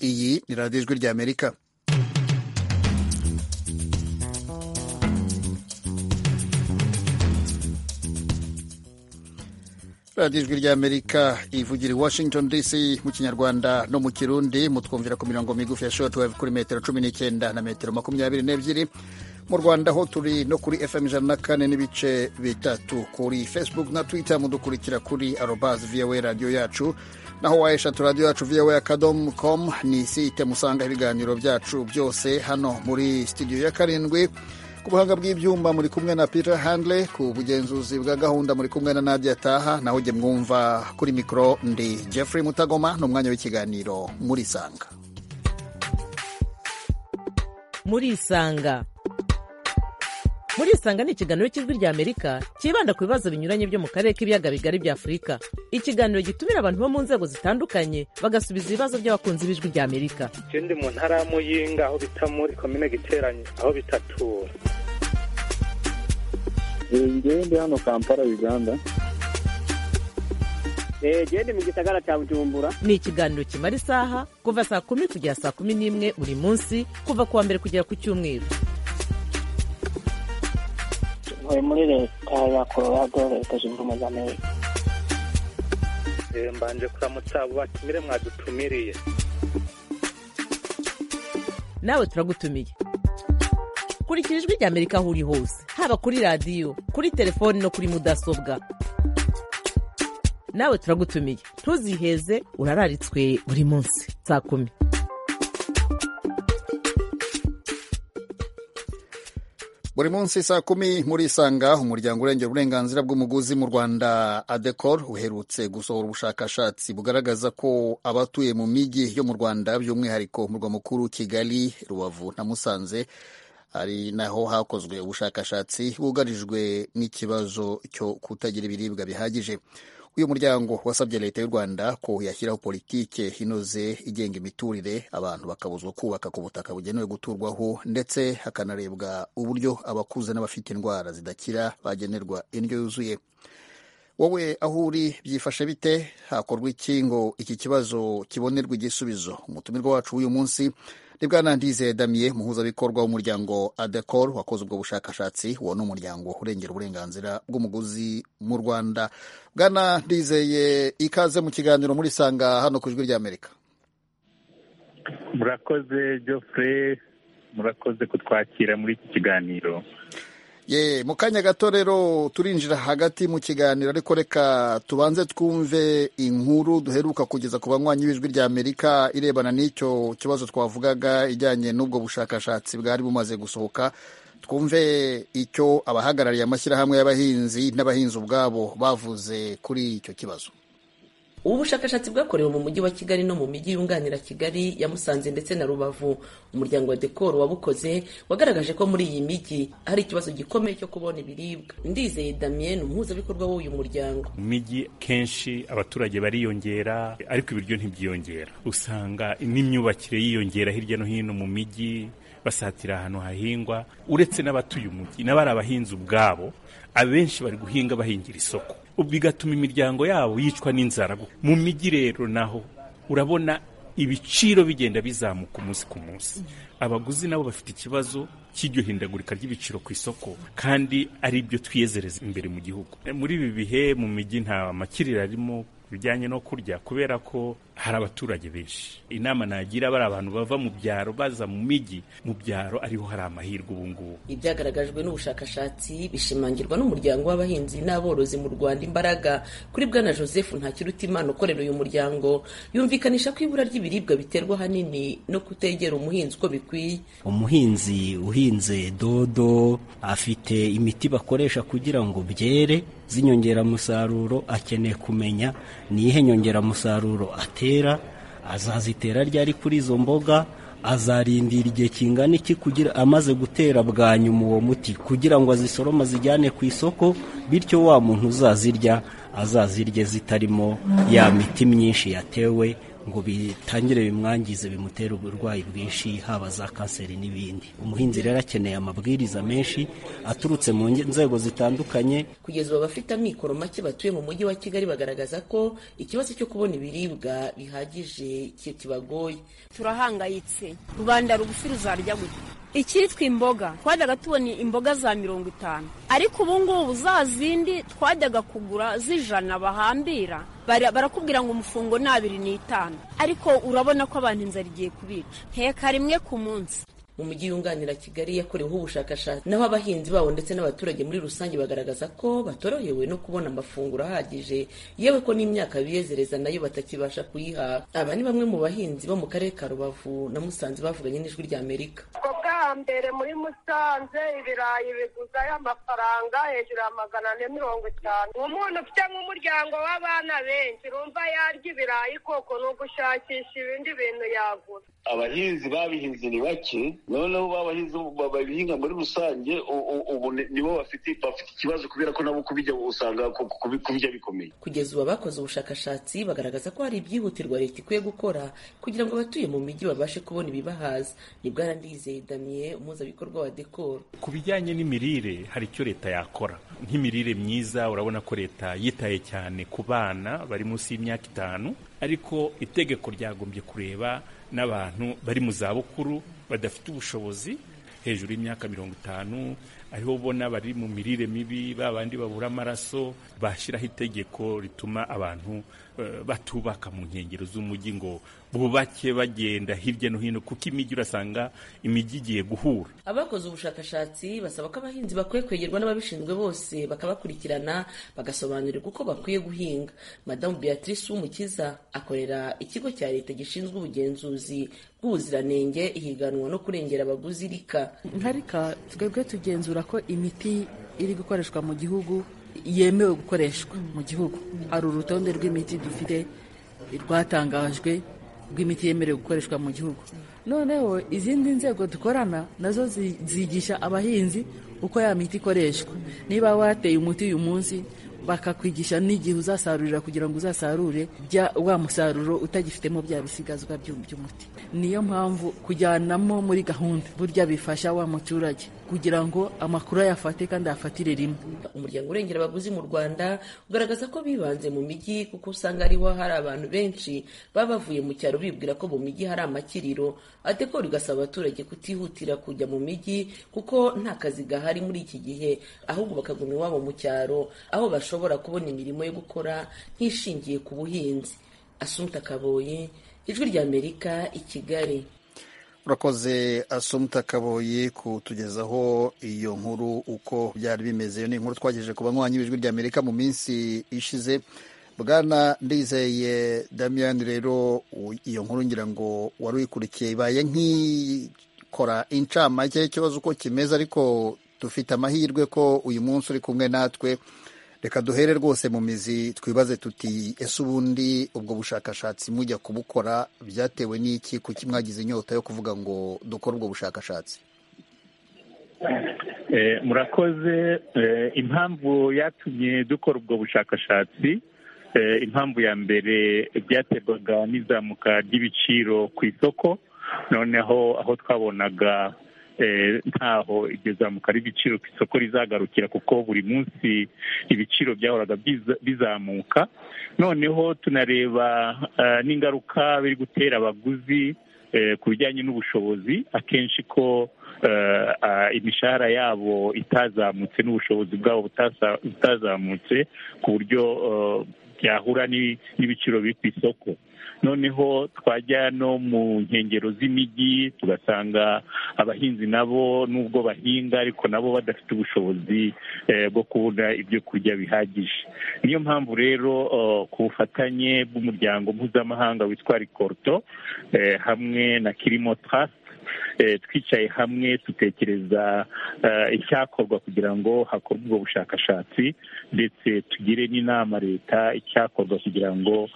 iyi ni radiyo ijwi ry'amerika radiyo ijwi ry'amerika ivugira i washington dc mu kinyarwanda no mu kirundi mutwumvira ku mirongo migufi ya shortwave kuri metero cumi n'icyenda na metero makumyabiri n'ebyiri mu rwanda ho turi no kuri fm ijana na kane n'ibice bitatu kuri facebook na twitter mudukurikira kuri arobas voa radiyo yacu naho wayeshatu radiyo yacu voa akadomu komu ni site musanga ibiganiro byacu byose hano muri studio ya karindwi ku buhanga bw'ibyuma muri kumwe na peter handley ku bugenzuzi bwa gahunda muri kumwe na nadia taha naho ujye mwumva kuri mikoro ndi jeffrey mutagoma ni umwanya w'ikiganiro muri isanga muri isanga muri isanga ni ikiganiro cy'ijwi ry'amerika cyibanda ku bibazo binyuranye byo mu karere k'ibiyaga bigari bya afurika ikiganiro gitumira abantu bo mu nzego zitandukanye bagasubiza ibibazo by'abakunzi b'ijwi ry'amerika je ndi mu ntara ya muyinga aho bita muri komine giteranyo aho bitatura ngewe ndi hano kampala uganda gende mu gisagara cya bujumbura ni ikiganiro kimara isaha kuva saa kumi kugera saa kumi n'imwe buri munsi kuva ku wa mbere kugera ku cyumweru ntuye muri leta ya colorado leta zunze ubumwe za amerika Eh, mbanje kuramutsa abo batumire mwadutumiriye nawe turagutumiye kurikira ijwi ry'amerika aho uri hose haba kuri radiyo kuri telefoni no kuri mudasobwa nawe turagutumiye ntuziheze urararitswe buri munsi saa kumi buri munsi saa kumi muri isanga umuryango urengera uburenganzira bw'umuguzi mu rwanda adecor uherutse gusohora ubushakashatsi bugaragaza ko abatuye mu mijyi yo mu rwanda by'umwihariko umurwa mukuru kigali rubavu na musanze ari naho hakozwe ubushakashatsi bugarijwe n'ikibazo cyo kutagira ibiribwa bihagije uyu muryango wasabye leta y'u rwanda ko yashyiraho politike inoze igenga imiturire abantu bakabuzwa kubaka ku butaka bugenewe guturwaho ndetse hakanarebwa uburyo abakuze n'abafite indwara zidakira bagenerwa indyo yuzuye wowe aho uri byifashe bite hakorwa iki ngo iki kibazo kibonerwa igisubizo umutumirwa wacu w'uyu munsi ni bwana ndize damiye umuhuzabikorwa w'umuryango adecor wakoze ubwo bushakashatsi uwo ni umuryango urengera uburenganzira bw'umuguzi mu rwanda bwana ndizeye ikaze mu kiganiro muri sanga hano ku ijwi ry'amerika murakoze Geoffrey murakoze kutwakira muri iki kiganiro ye mu kanya gato rero turinjira hagati mu kiganiro ariko reka tubanze twumve inkuru duheruka kugeza ku banywanyi b'ijwi ry'amerika irebana n'icyo kibazo twavugaga ijyanye n'ubwo bushakashatsi bwari bumaze gusohoka twumve icyo abahagarariye amashyirahamwe y'abahinzi n'abahinzi ubwabo bavuze kuri icyo kibazo ubu bushakashatsi bwakorewe mu mujyi wa kigali no mu mijyi yunganira kigali ya musanze ndetse na rubavu umuryango wa dekoro wabukoze wagaragaje ko muri iyi mijyi hari ikibazo gikomeye cyo kubona ibiribwa ndizeye damien umuhuzabikorwa w'uyu muryango mu mijyi kenshi abaturage bariyongera ariko ibiryo ntibyiyongera usanga n'imyubakire yiyongera hirya no hino mu mijyi basatira ahantu hahingwa uretse n'abatuye umujyi n'abari abahinzi ubwabo abenshi bari guhinga bahingira isoko bigatuma imiryango yabo yicwa n'inzara mu mijyi rero naho urabona ibiciro bigenda bizamuka umunsi ku munsi abaguzi nabo bafite ikibazo cy'iryo hindagurika ry'ibiciro ku isoko kandi ari byo twiyezereza imbere mu gihugu muri ibi bihe mu mijyi nta makiriro arimo bijyanye no kurya kubera ko hari abaturage benshi inama nagira bari abantu bava mu byaro baza mu mijyi mu byaro ariho hari amahirwe ubu ngubu ibyagaragajwe n'ubushakashatsi bishimangirwa n'umuryango w'abahinzi n'aborozi mu rwanda imbaraga kuri bwana joseph ntakirutimana ukorera uyu muryango yumvikanisha ko ibura ry'ibiribwa biterwa ahanini no kutegera umuhinzi uko bikwiye umuhinzi uhinze dodo afite imiti bakoresha kugira ngo byere z'inyongeramusaruro akeneye kumenya niyihe nyongeramusaruro atera azazitera ryari kuri izo mboga azarindira igihe kingana iki kugira amaze gutera bwa nyuma uwo muti kugira ngo azisorome azijyane ku isoko bityo wa muntu uzazirya azazirye zitarimo ya miti myinshi yatewe ngo bitangire bimwangize bimutere uburwayi bwinshi haba za kanseri n'ibindi umuhinzi rero akeneye amabwiriza menshi aturutse mu nzego zitandukanye kugeza ubu abafite amikoro make batuye mu mujyi wa kigali bagaragaza ko ikibazo cyo kubona ibiribwa bihagije kibagoye turahangayitse rubanda rugufi ruzarya gute icyitwa imboga twajyaga tubona imboga za mirongo itanu ariko ubu ngubu za zindi twajyaga kugura z'ijana bahambira barakubwira ngo umufungo ni abiri n'itanu ariko urabona ko abantu inzara igiye kubica nteka rimwe ku munsi mu mujyi yunganira kigali yakoreweho ubushakashatsi naho abahinzi babo ndetse n'abaturage muri rusange bagaragaza ko batorohewe no kubona amafunguro ahagije yewe ko n'imyaka biyezereza nayo batakibasha kuyihaha aba ni bamwe mu bahinzi bo mu karere ka rubavu na musanze bavuganye n'ijwi ry'amerika mbere muri musanze ibirayi biguzayo amafaranga hejuru ya magana ane mirongo itanu umuntu ufite nk'umuryango w'abana benshi urumva yarya ibirayi koko ni ugushakisha ibindi bintu yagura abahinzi babihinze ni bake noneho babahinzi babihinga muri rusange ubu nibo bafite ikibazo kubera ko nabo kubijya usanga kubijya bikomeye kugeza ubu abakoze ubushakashatsi bagaragaza ko hari ibyihutirwa leta ikwiye gukora kugira ngo abatuye mu mijyi babashe kubona ibibahaza ni bwarandizeye damien umuhuzabikorwa wa dekoro ku bijyanye n'imirire hari icyo leta yakora nk'imirire myiza urabona ko leta yitaye cyane ku bana bari munsi y'imyaka itanu ariko itegeko ryagombye kureba n'abantu bari mu zabukuru badafite ubushobozi hejuru y'imyaka mirongo itanu ariho ubona bari mu mirire mibi ba bandi babura amaraso bashyiraho itegeko rituma abantu batubaka mu nkengero z'umujyi ngo bubake bagenda hirya no hino kuko imijyi urasanga imijyi igiye guhura abakoze ubushakashatsi basaba ko abahinzi bakwiye kwegerwa n'ababishinzwe bose bakabakurikirana bagasobanurirwa uko bakwiye guhinga madamu beatrice w'umukiza akorera ikigo cya leta gishinzwe ubugenzuzi bw'ubuziranenge ihiganwa no kurengera abaguzi rika nka rika twebwe tugenzura ko imiti iri gukoreshwa mu gihugu yemewe gukoreshwa mu gihugu hari urutonde rw'imiti dufite rwatangajwe rw'imiti yemerewe gukoreshwa mu gihugu noneho izindi nzego dukorana nazo zigisha abahinzi uko ya miti ikoreshwa niba wateye umuti uyu munsi bakakwigisha n'igihe uzasarurira kugira ngo uzasarure wa musaruro utagifitemo bya bisigazwa by'umuti niyo mpamvu kujyanamo muri gahunda burya bifasha wa muturage kugira ngo amakuru ayafate kandi ayafatire rimwe umuryango urengera abaguzi mu rwanda ugaragaza ko bibanze mu mijyi kuko usanga ariho hari abantu benshi baba bavuye mu cyaro bibwira ko mu mijyi hari amakiriro atekora igasaba abaturage kutihutira kujya mu mijyi kuko nta kazi gahari muri iki gihe ahubwo bakaguma iwabo mu cyaro aho bashobora kubona imirimo yo gukora nk'ishingiye ku buhinzi asumta kaboye ijwi ry'amerika i kigali urakoze asumta kaboyi kutugezaho iyo nkuru uko byari bimeze iyo ni inkuru twagejeje ku banywanyi b'ijwi ry'amerika mu minsi ishize bwana ndizeye damian rero iyo nkuru ngira ngo wari uyikurikiye ibaye nk'ikora incamake y'ikibazo uko kimeze ariko dufite amahirwe ko uyu munsi uri kumwe natwe reka duhere rwose mu mizi twibaze tuti ese ubundi ubwo bushakashatsi mujya kubukora byatewe n'iki kuki mwagize inyota yo kuvuga ngo dukore ubwo bushakashatsi murakoze impamvu yatumye dukora ubwo bushakashatsi impamvu ya mbere byaterwaga n'izamuka ry'ibiciro ku isoko noneho aho twabonaga ntaho iryo zamuka ry'ibiciro ku isoko rizagarukira kuko buri munsi ibiciro byahoraga bizamuka noneho tunareba n'ingaruka biri gutera abaguzi ku bijyanye n'ubushobozi akenshi ko imishahara yabo itazamutse n'ubushobozi bwabo butazamutse ku buryo byahura n'ibiciro biri ku isoko noneho twajya no mu nkengero z'imijyi tugasanga abahinzi nabo nubwo bahinga ariko nabo badafite ubushobozi bwo kubona ibyo kurya bihagije niyo mpamvu rero ku bufatanye bw'umuryango mpuzamahanga witwa rikoruto hamwe na kirimo trust twicaye hamwe dutekereza icyakorwa kugira ngo hakorwe ubwo bushakashatsi ndetse tugire n'inama leta icyakorwa kugira ngo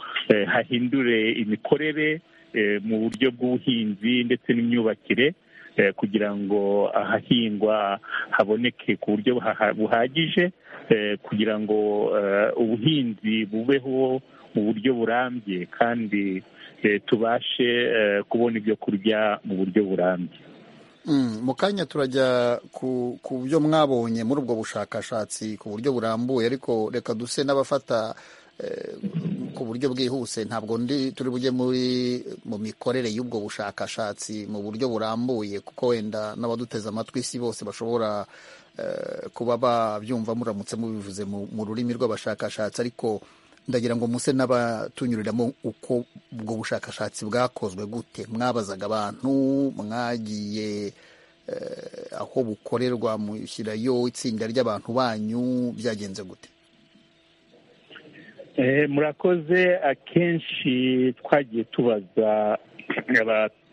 hahindure imikorere mu buryo bw'ubuhinzi ndetse n'imyubakire kugira ngo ahahingwa haboneke ku buryo buhagije kugira ngo ubuhinzi bubeho mu buryo burambye kandi tubashe kubona ibyo kurya mu buryo burambye mu kanya turajya ku byo mwabonye muri ubwo bushakashatsi ku buryo burambuye ariko reka duse n'abafata ku buryo bwihuse ntabwo ndi turi bujye muri mu mikorere y'ubwo bushakashatsi mu buryo burambuye kuko wenda n'abaduteze amatwi si bose bashobora kuba babyumva muramutse mubivuze mu rurimi rw'abashakashatsi ariko ndagira ngo muse n'abatunyuriramo uko ubwo bushakashatsi bwakozwe gute mwabazaga abantu mwagiye aho bukorerwa mushyirayo itsinda ry'abantu banyu byagenze gute murakoze akenshi twagiye tubaza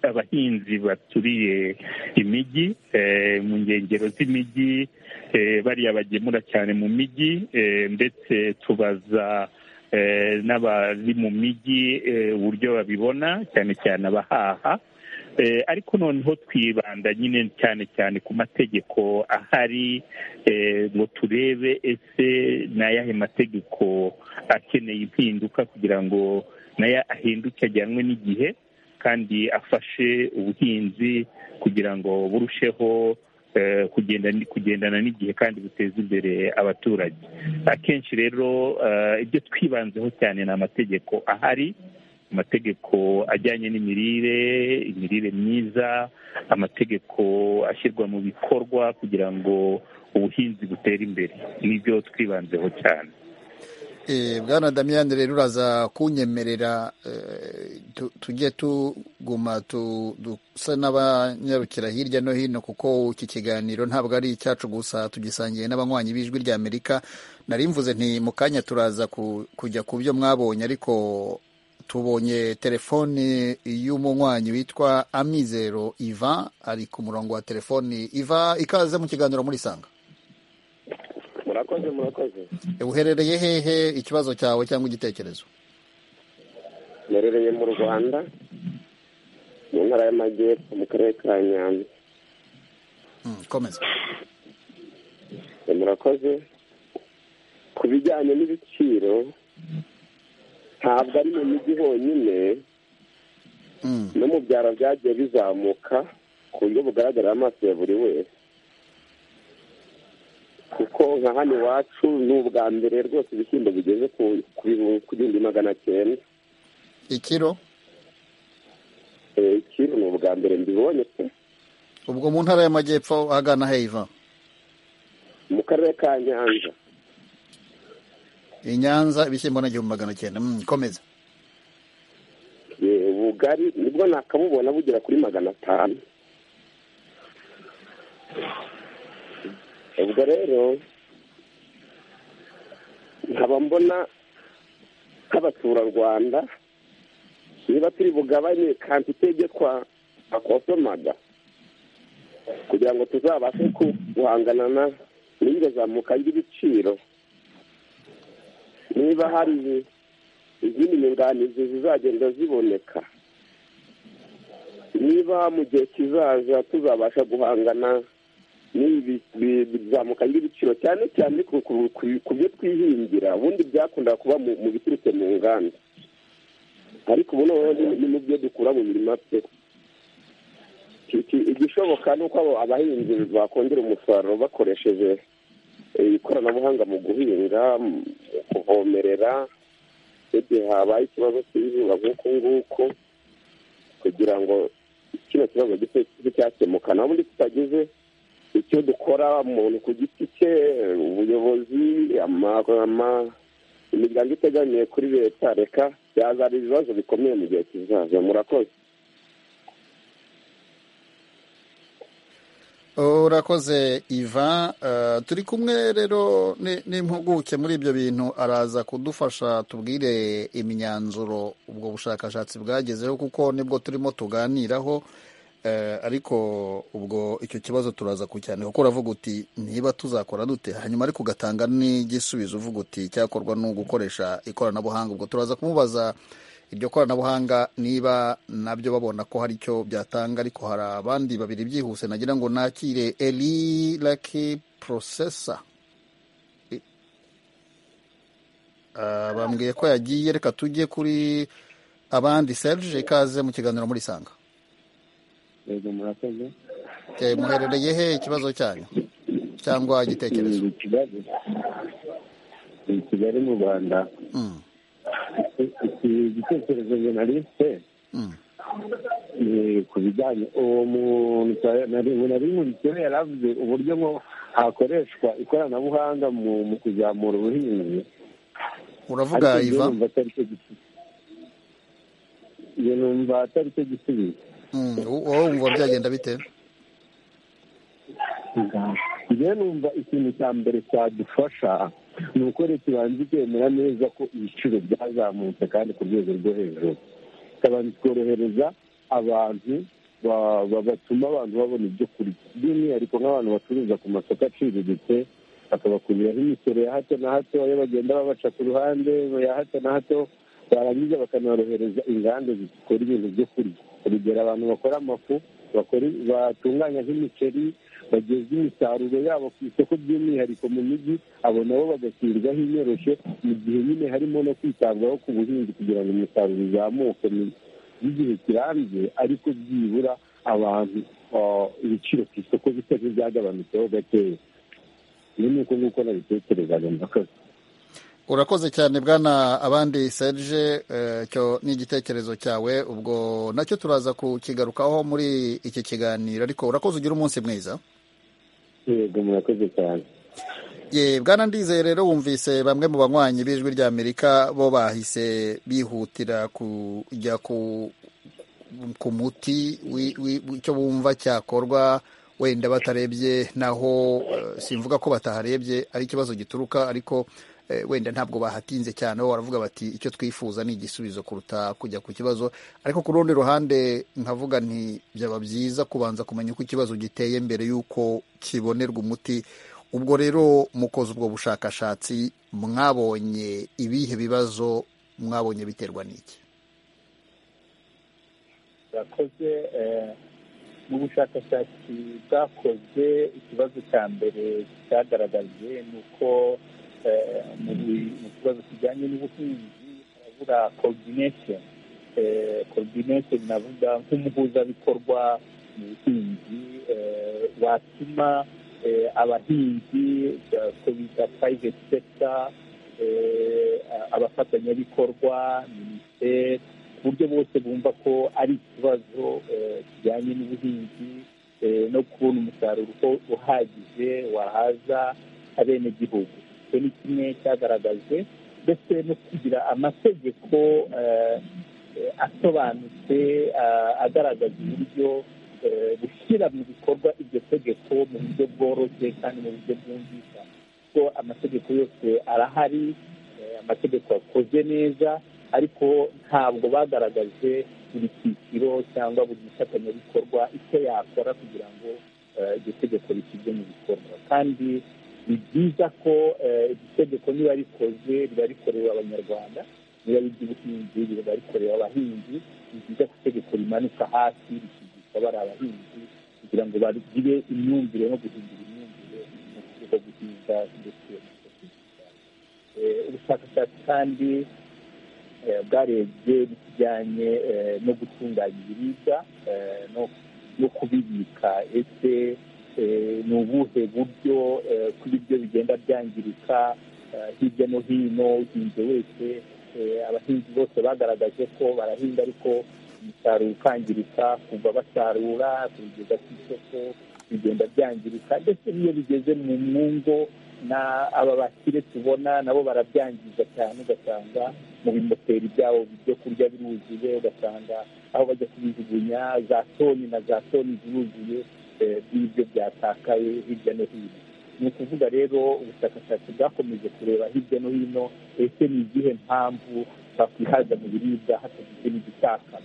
abahinzi baturiye imijyi mu nkengero z'imijyi bariya bagemura cyane mu mijyi ndetse tubaza n'abari mu mijyi uburyo babibona cyane cyane abahaha ariko noneho twibanda nyine cyane cyane ku mategeko ahari ngo turebe ese ni ayahe mategeko akeneye impinduka kugira ngo nayo ahinduke ajyanwe n'igihe kandi afashe ubuhinzi kugira ngo burusheho kugendana n'igihe kandi buteza imbere abaturage akenshi rero ibyo twibanzeho cyane ni amategeko ahari amategeko ajyanye n'imirire imirire myiza amategeko ashyirwa mu bikorwa kugira ngo ubuhinzi butere imbere nibyo twibanzeho cyane bwana damiyani rero uraza kunyemerera tujye tuguma dusa n'abanyarukira hirya no hino kuko iki kiganiro ntabwo ari icyacu gusa tugisangiye n'abanywanyi b'ijwi ry'amerika nari mvuze nti mu kanya turaza kujya ku byo mwabonye ariko tubonye telefoni y'umunywanyi witwa amizero iva ari ku murongo wa telefoni iva ikaze mu kiganiro muri sanga murakoze murakoze uherereye hehe ikibazo cyawe cyangwa igitekerezo mperereye mu rwanda mu ntara y'amajyepfo mu karere ka nyanza komeza murakoze ku bijyanye n'ibiciro ntabwo ari mu mijyi honyine no mu byaro byagiye bizamuka ku buryo bugaragarira amaso ya buri wese kuko nka hano iwacu ni ubwa mbere rwose ibishyimbo bigeze ku bihumbi magana cyenda ikiro ikiro ni ubwa mbere mbibonye pe ubwo mu ntara y'amajyepfo ahagana heva mu karere ka nyanza i nyanza ibishyimbo ni igihumbi magana cyenda komeza ubugari nibwo nakabubona bugera kuri magana atanu ubwo rero nkaba mbona nk'abaturarwanda niba turi bugabanye kantite ibyo twakosomaga kugira ngo tuzabashe guhangana n'iryo zamuka ry'ibiciro niba hari izindi nyunganizi zizagenda ziboneka niba mu gihe kizaza tuzabasha guhangana bizamuka ry'ibiciro cyane cyane ku byo twihingira ubundi byakunda kuba mu biturutse mu nganda ariko ubu noneho ni mu byo dukura mu mirima pe igishoboka ni uko abahinzi bakongera umusaruro bakoresheje ikoranabuhanga mu guhinga mu kuvomerera igihe habaye ikibazo cy'izuba nk'uku nguku kugira ngo kino kibazo gise cyakemuka naho ubundi tutageze icyo dukora umuntu ku giti cye ubuyobozi imiryango itegamiye kuri leta reka byazana ibibazo bikomeye mu gihe kizaza murakoze urakoze iva turi kumwe rero n'impuguke muri ibyo bintu araza kudufasha tubwire imyanzuro ubwo bushakashatsi bwagezeho kuko nibwo turimo tuganiraho ariko ubwo icyo kibazo turaza ku cyane kuko uravuga uti niba tuzakora dute hanyuma ariko ugatanga n'igisubizo uvuga uti cyakorwa no gukoresha ikoranabuhanga ubwo turaza kumubaza iryo koranabuhanga niba nabyo babona ko hari icyo byatanga ariko hari abandi babiri byihuse nagira ngo nakire eri raki porosesa bambwiye ko yagiye reka tujye kuri abandi serge ikaze mu kiganiro muri sanga yego murakoze Eh, muherereye he ikibazo cyanyu cyangwa igitekerezo ni kigali ni kigali mu rwanda Mm. iki igitekerezo njye nari mfite Mm. ni ku bijyanye uwo muntu cyane- nari nari nkurikiyeho yaravuze uburyo ngo hakoreshwa ikoranabuhanga mu mu kuzamura ubuhinzi uravuga Ariko njyewe iva numva atari cyo gisubizo njye numva atari cyo gisubizo Mm, u- wowe wumva byagenda bite njyewe numva ikintu cya mbere cyadufasha ni uko leta ibanza ikemera neza ko ibiciro byazamutse kandi ku rwego rwo hejuru ikabanza ikorohereza abantu ba- ba- batuma abantu babona ibyo kurya by'umwihariko nk'abantu bacuruza ku masoko aciriritse bakabakuriraho imisoro ya hato na hato ayo bagenda babaca ku ruhande ya hato na hato barangiza bakanorohereza inganda zikora ibintu byo kurya urugero abantu bakora amafu bakora- batunganya nk'imiceri bageza imisaruro yabo ku isoko by'umwihariko mu mijyi abo nabo bagashyirwaho inyoroshyo mu gihe nyine harimo no kwitabwaho ku buhinzi kugira ngo umusaruro uzamuke mu by'igihe kirambye ariko byibura abantu ah, ibiciro ku isoko bisa nk'ibyagabanutseho gakeya ibi ni uko nguko nabitekerezaga mbakoze urakoze cyane bwana abandi serge eh, cyo ni igitekerezo cyawe ubwo nacyo turaza kukigarukaho muri iki kiganiro ariko urakoze ugira umunsi mwiza yego murakoze cyane ye bwana ndizeye rero wumvise bamwe mu banywanyi b'ijwi rya amerika bo bahise bihutira kujya ku ku muti wi- wi- icyo bumva cyakorwa wenda batarebye naho eh, simvuga ko bataharebye ari ikibazo gituruka ariko eh, wenda ntabwo bahatinze cyane bo baravuga bati icyo twifuza ni igisubizo kuruta kujya ku kibazo ariko ku rundi ruhande nkavuga nti byaba byiza kubanza kumenya uko ikibazo giteye mbere y'uko kibonerwa umuti ubwo rero mukoze ubwo bushakashatsi mwabonye ibihe bibazo mwabonye biterwa n'iki yakoze mu bushakashatsi bwakoze ikibazo cya mbere cyagaragajwe ni uko eh, mu bi- mu kibazo kijyanye n'ubuhinzi harabura coordination Eh, coordination navuga nk'umuhuzabikorwa mu buhinzi eh, watuma eh, abahinzi eh, ko bita private sector eh, a- abafatanyabikorwa minisiteri ku buryo bose bumva ko ari ikibazo eh, kijyanye n'ubuhinzi eh, no kubona umusaruro uko- uhagije wahaza abenegihugu icyo ni kimwe cyagaragajwe ndetse no kugira amategeko eh, eh, asobanutse ah, agaragaza uburyo eh, gushyira mu bikorwa iryo tegeko mu buryo bworoshye kandi mu buryo bwumvikana kuko amategeko yose arahari eh, amategeko akoze neza ariko ntabwo bagaragaje buri cyiciro cyangwa buri mufatanyabikorwa icyo yakora kugira ngo eh, iryo tegeko rishyirwe mu bikorwa kandi ni byiza ko eh, iryo tegeko niba rikoze riba rikorewe abanyarwanda niba ari iby'ubuhinzi riba rikorewe abahinzi ni byiza ko itegeko rimanuka hasi rikigisha bari abahinzi kugira ngo bagire imyumvire no guhindura imyumvire mu buryo bwo guhinga ndetse no guhinga ubushakashatsi kandi eh, bwarebye ibijyanye eh, no gutunganya ibiribwa eh, no- no kubibika ese eh, ni ubuhe buryo eh, ko ibiryo bigenda byangirika eh, hirya no hino uhinze wese eh, abahinzi bose bagaragaje ko barahinga ariko umusaruro ukangirika kuva basarura kubigeza ku isoko bigenda byangirika ndetse n'iyo bigeze mu mwungo na aba bakire tubona nabo barabyangiza cyane ugasanga mu bimoteri byabo byo kurya biruzuye ugasanga aho bajya kubijugunya za toni na za toni ziruzuye eh, bw'ibyo byatakaye hirya no hino ni ukuvuga rero ubushakashatsi bwakomeje kureba hirya no hino ese ni izihe mpamvu twakwihaza mu biribwa hatagize n'igitakaza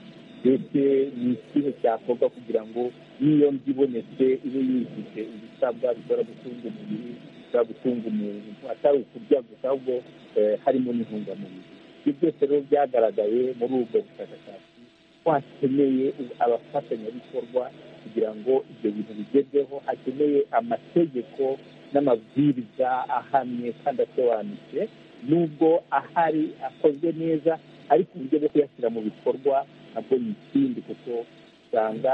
mbese ni ikihe cyakorwa kugira ngo n'iyo mva ibonetse ibe yujuje ibisabwa bishobora gutunga umubiri bishobora gutunga umuntu atari ukurya gusa ahubwo eh, harimo n'intungamubiri ibyo byose rero byagaragaye muri ubwo bushakashatsi hakeneye abafatanyabikorwa kugira ngo ibyo bintu bigerweho hakeneye amategeko n'amabwiriza ahamye kandi asobanutse nubwo ahari akozwe neza ariko uburyo bwo kuyashyira mu bikorwa nabwo ni ikindi kuko usanga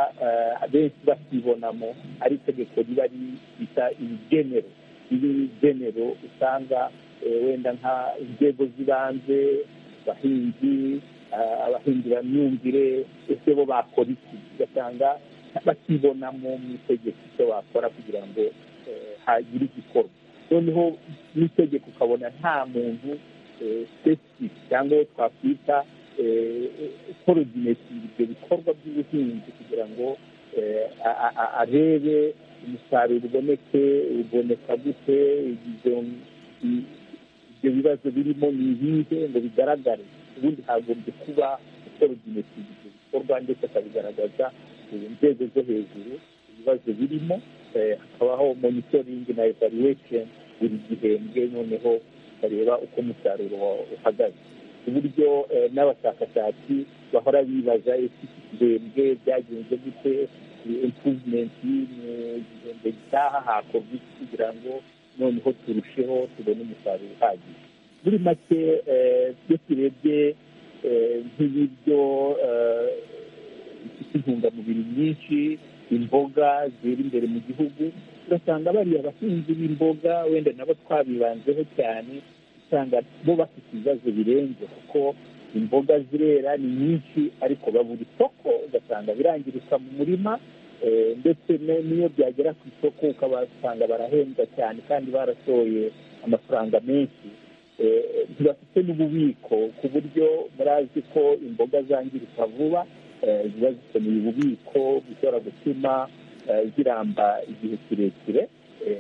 benshi bakibonamo ari itegeko riba rita ibigenero ibi genero usanga wenda nka inzego z'ibanze abahinzi abahinzi bamyumvire ese bo bakora iki ugasanga bakibonamo mu itegeko icyo bakora kugira ngo hagire igikorwa noneho n'itegeko ukabona nta muntu sesifiku cyangwa uwo twakwita koroginetingi ibyo bikorwa by'ubuhinzi kugira ngo arebe umusaruro uboneke uboneka gute ibyo bibazo birimo ni ibihe ngo bigaragare ubundi hagombye kuba koroginetingi ibyo bikorwa ndetse akabigaragaza inzego zo hejuru ibibazo birimo hakabaho monitoringi na evaluation buri gihembwe noneho bareba uko umusaruro uhagaze ku buryo n'abashakashatsi bahora bibaza ese ibihembwe byagenze gute impuvumenti mu gihembwe gitaha hakorwa iki kugira ngo noneho turusheho tubone umusaruro uhagije muri make iyo turebye nk'ibiryo bifite intungamubiri nyinshi imboga zera imbere mu gihugu ugasanga bariya abahinzi b'imboga wenda nabo twabibanzeho cyane usanga bo bafite ibibazo birenze kuko imboga zirera ni nyinshi ariko babura isoko ugasanga birangirika mu murima ndetse n'iyo byagera ku isoko ukabasanga barahembwa cyane kandi barashoye amafaranga menshi ntibafite n'ububiko ku buryo barazi ko imboga zangirika vuba ziba zikeneye ububiko bishobora gutuma ziramba igihe kirekire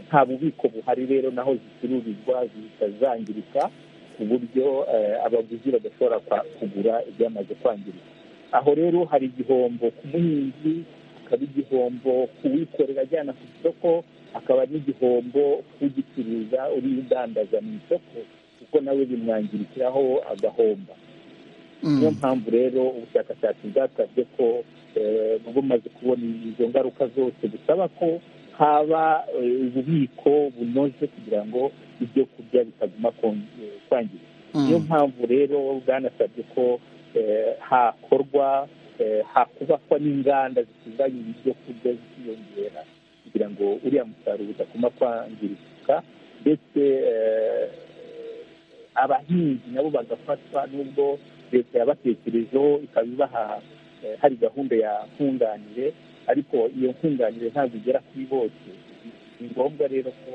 nta bubiko buhari rero naho zicururizwa zihita zangirika ku buryo abaguzi badashobora kugura ibyamaze kwangirika aho rero hari igihombo ku muhinzi hakaba igihombo ku wikorera ajyana ku isoko hakaba n'igihombo kugicuruza uri udandaza mu isoko kuko nawe bimwangirikiraho agahomba niyo mpamvu rero ubushakashatsi bwasabye ko bumaze kubona izo ngaruka zose busaba ko haba ububiko bunoze kugira ngo ibyo kurya bitaguma kwangirika niyo mpamvu rero bwanasabye ko hakorwa hakubakwa n'inganda zitunganya ibyo kurya zikiyongera kugira ngo uriya musaruro udakuma kwangirika ndetse abahinzi nabo bagafatwa n'ubwo leta yabatekerejeho ikaba ibaha hari gahunda ya nkunganire ariko iyo nkunganire ntabwo igera kuri bose ni ngombwa rero ko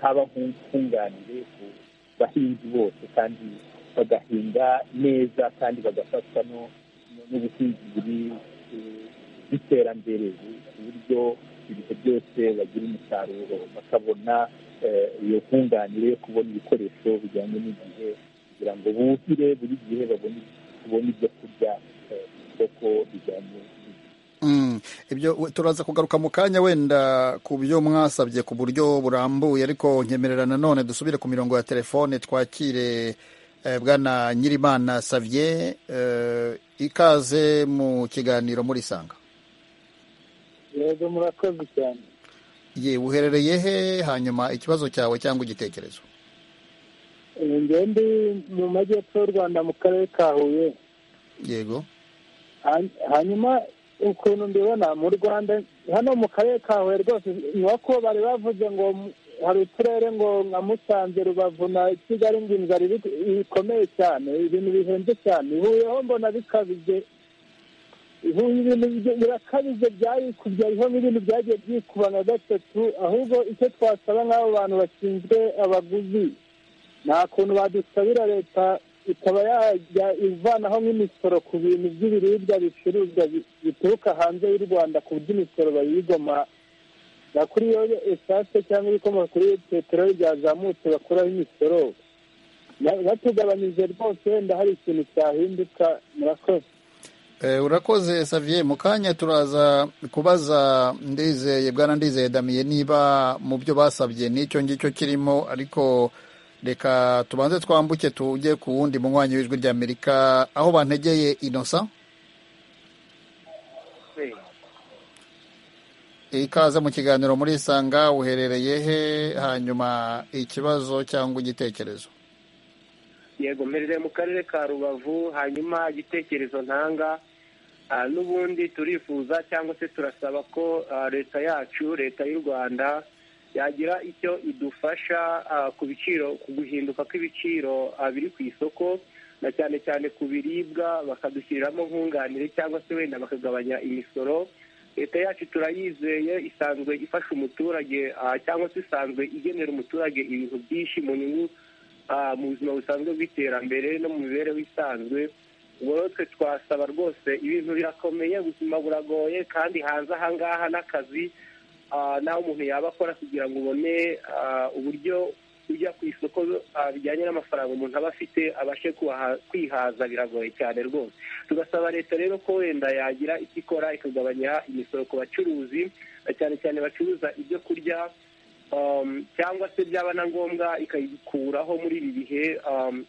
haba nkunganire ku bahinzi bose kandi bagahinga neza kandi bagafatwa n'ubuhinzi buri bw'iterambere ku buryo ibintu byose bagira umusaruro bakabona iyo nkunganire yo kubona ibikoresho bijyanye n'igihe kugira ngo buhire buri gihe babone ibyo kurya kuko bijyanye ibyo turaza kugaruka mu kanya wenda ku byo mwasabye ku buryo burambuye ariko nkemerera nanone dusubire ku mirongo ya telefone twakire bwana nyirimana savye ikaze mu kiganiro muri sanga yego murakoze cyane ye uherereye he hanyuma ikibazo cyawe cyangwa igitekerezo njyewe ndi mu majyepfo y'u rwanda mu karere ka huye yego hanyuma ukuntu mbibona mu rwanda hano mu karere ka huye rwose iwako bari bavuze ngo hari uturere ngo nka musanze rubavu na kigali ngo inzara bikomeye cyane ibintu bihenze cyane ihuyeho mbona bikabije ibintu birakabije byayikubye hariho n'ibintu byagiye byikuba nka gatatu ahubwo icyo twasaba nk'abo bantu bashinzwe abaguzi nta kuntu badusabira leta ikaba yajya ivanaho nk'imisoro ku bintu by'ibiribwa bicuruzwa bituruka hanze y'u rwanda ku buryo imisoro bayigoma na kuri iyo esase cyangwa ibikomoka kuri peteroli byazamutse bakuraho imisoro batugabanyije rwose wenda hari ikintu cyahinduka murakoze urakoze saviye mu kanya turaza kubaza ndizeye bwana ndizeye damiye niba mu byo basabye n'icyo ngicyo kirimo ariko reka tubanze twambuke tujye ku wundi munywanyi w'ijwi ry'amerika aho bantegeye inosa ikaze mu kiganiro muri isanga uherereye he hanyuma ikibazo cyangwa igitekerezo yego mperereye mu karere ka rubavu hanyuma igitekerezo ntanga ah, n'ubundi turifuza cyangwa se turasaba ko ah, leta yacu leta y'u rwanda yagira icyo idufasha ah, ku biciro ku guhinduka kw'ibiciro ah, biri ku isoko na cyane cyane ku biribwa bakadushyiriramo nkunganire cyangwa se wenda bakagabanya imisoro leta yacu turayizeye isanzwe ifasha umuturage ah, cyangwa se isanzwe igenera umuturage ibintu byinshi mu nyungu ah, mu buzima busanzwe bw'iterambere no mu mibereho isanzwe ubwo rero twe twasaba rwose ibintu birakomeye ubuzima buragoye kandi hanze ahangaha n'akazi ah, naho umuntu yaba akora kugira ngo ubone ah, uburyo ujya ku isoko ah, bijyanye n'amafaranga umuntu aba afite abashe kuhaha- kwihaza biragoye cyane rwose tugasaba leta rero ko wenda yagira icyo ikora ikagabanya imisoro ku bacuruzi na cyane cyane bacuruza ibyo kurya um, cyangwa se byaba na ngombwa ikayikuraho muri ibi bihe um,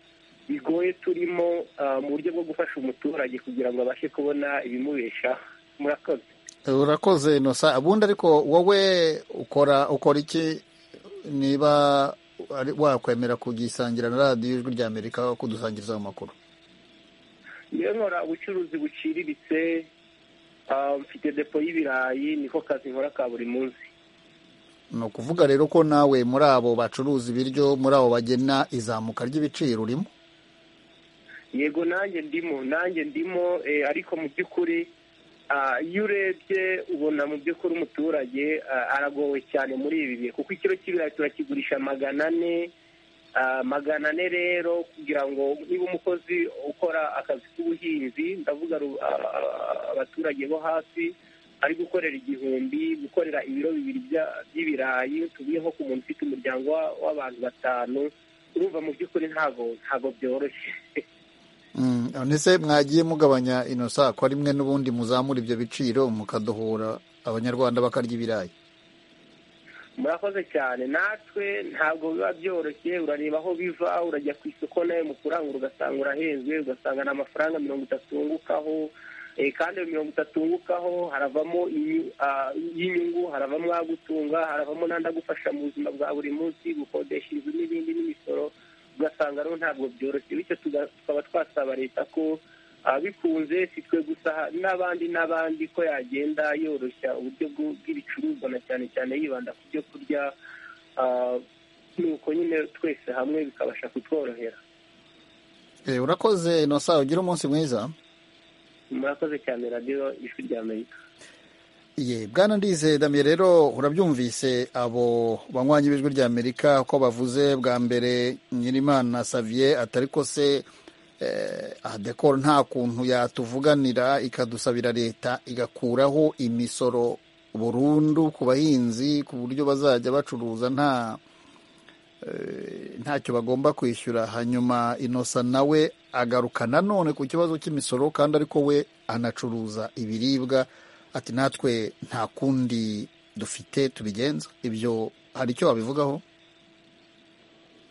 bigoye turimo uh, mu buryo bwo gufasha umuturage kugira ngo abashe kubona ibimubeshaho murakoze urakoze nosa ubundi ariko wowe ukora ukora iki niba ari- wakwemera kugisangira na radiyo ijwi rya amerika kudusangirizaho amakuru niyo nkora ubucuruzi buciriritse um, mfite depo y'ibirayi niko kazi nkora ka buri munsi ni ukuvuga rero ko nawe muri abo bacuruza ibiryo muri abo bagena izamuka ry'ibiciro urimo yego nanjye ndimo nanjye ndimo eh, ariko mu by'ukuri ah, iyo urebye ubona mu by'ukuri umuturage ah, aragowe cyane muri ibi bihe kuko ikiro cy'ibirayi turakigurisha magana ane ah, magana ane rero kugira ngo niba umukozi ukora akazi k'ubuhinzi ndavuga ru- ah, ah, abaturage bo hasi ari gukorera igihumbi gukorera ibiro bibiri bya- by'ibirayi tuvuye nko ku muntu ufite umuryango wa- w'abantu batanu urumva mu by'ukuri ntago ntago byoroshye Mm, none se mwagiye mugabanya inosa ko rimwe n'ubundi muzamura ibyo biciro mukadohora abanyarwanda bakarya ibirayi murakoze cyane natwe ntabwo biba byoroshye urareba aho biva urajya ku isoko nawe mu kurangura ugasanga urahenzwe ugasanga ni amafaranga mirongo itatu wungukaho eh, kandi ayo mirongo itatu wungukaho haravamo inyu- ah, y'inyungu haravamo agutunga haravamo n'andi agufasha mu buzima bwa buri munsi gukodesha inzu n'ibindi n'imisoro ugasanga rero ntabwo byoroshye bityo tuga- tukaba twasaba leta ko ah, bikunze si twe gusa ha- n'abandi n'abandi ko yagenda yoroshya uburyo bw'u- bw'ibicuruzwa na cyane cyane yibanda ku byo kurya ah, nuko nyine twese hamwe bikabasha kutworohera Eh, urakoze inosa ugire umunsi mwiza murakoze cyane radiyo ijwi rya amerika Ye, bwana ndize damye rero urabyumvise abo banywanyi b'ijwi rya amerika ko bavuze bwa mbere nyirimana savier atari ko se eh, adekoro nta kuntu yatuvuganira ikadusabira leta igakuraho imisoro burundu ku bahinzi ku buryo bazajya bacuruza nta eh, ntacyo bagomba kwishyura hanyuma inosa nawe agaruka nanone ku kibazo cy'imisoro kandi ariko we anacuruza ibiribwa ati natwe nta kundi dufite tubigenza ibyo hari icyo wabivugaho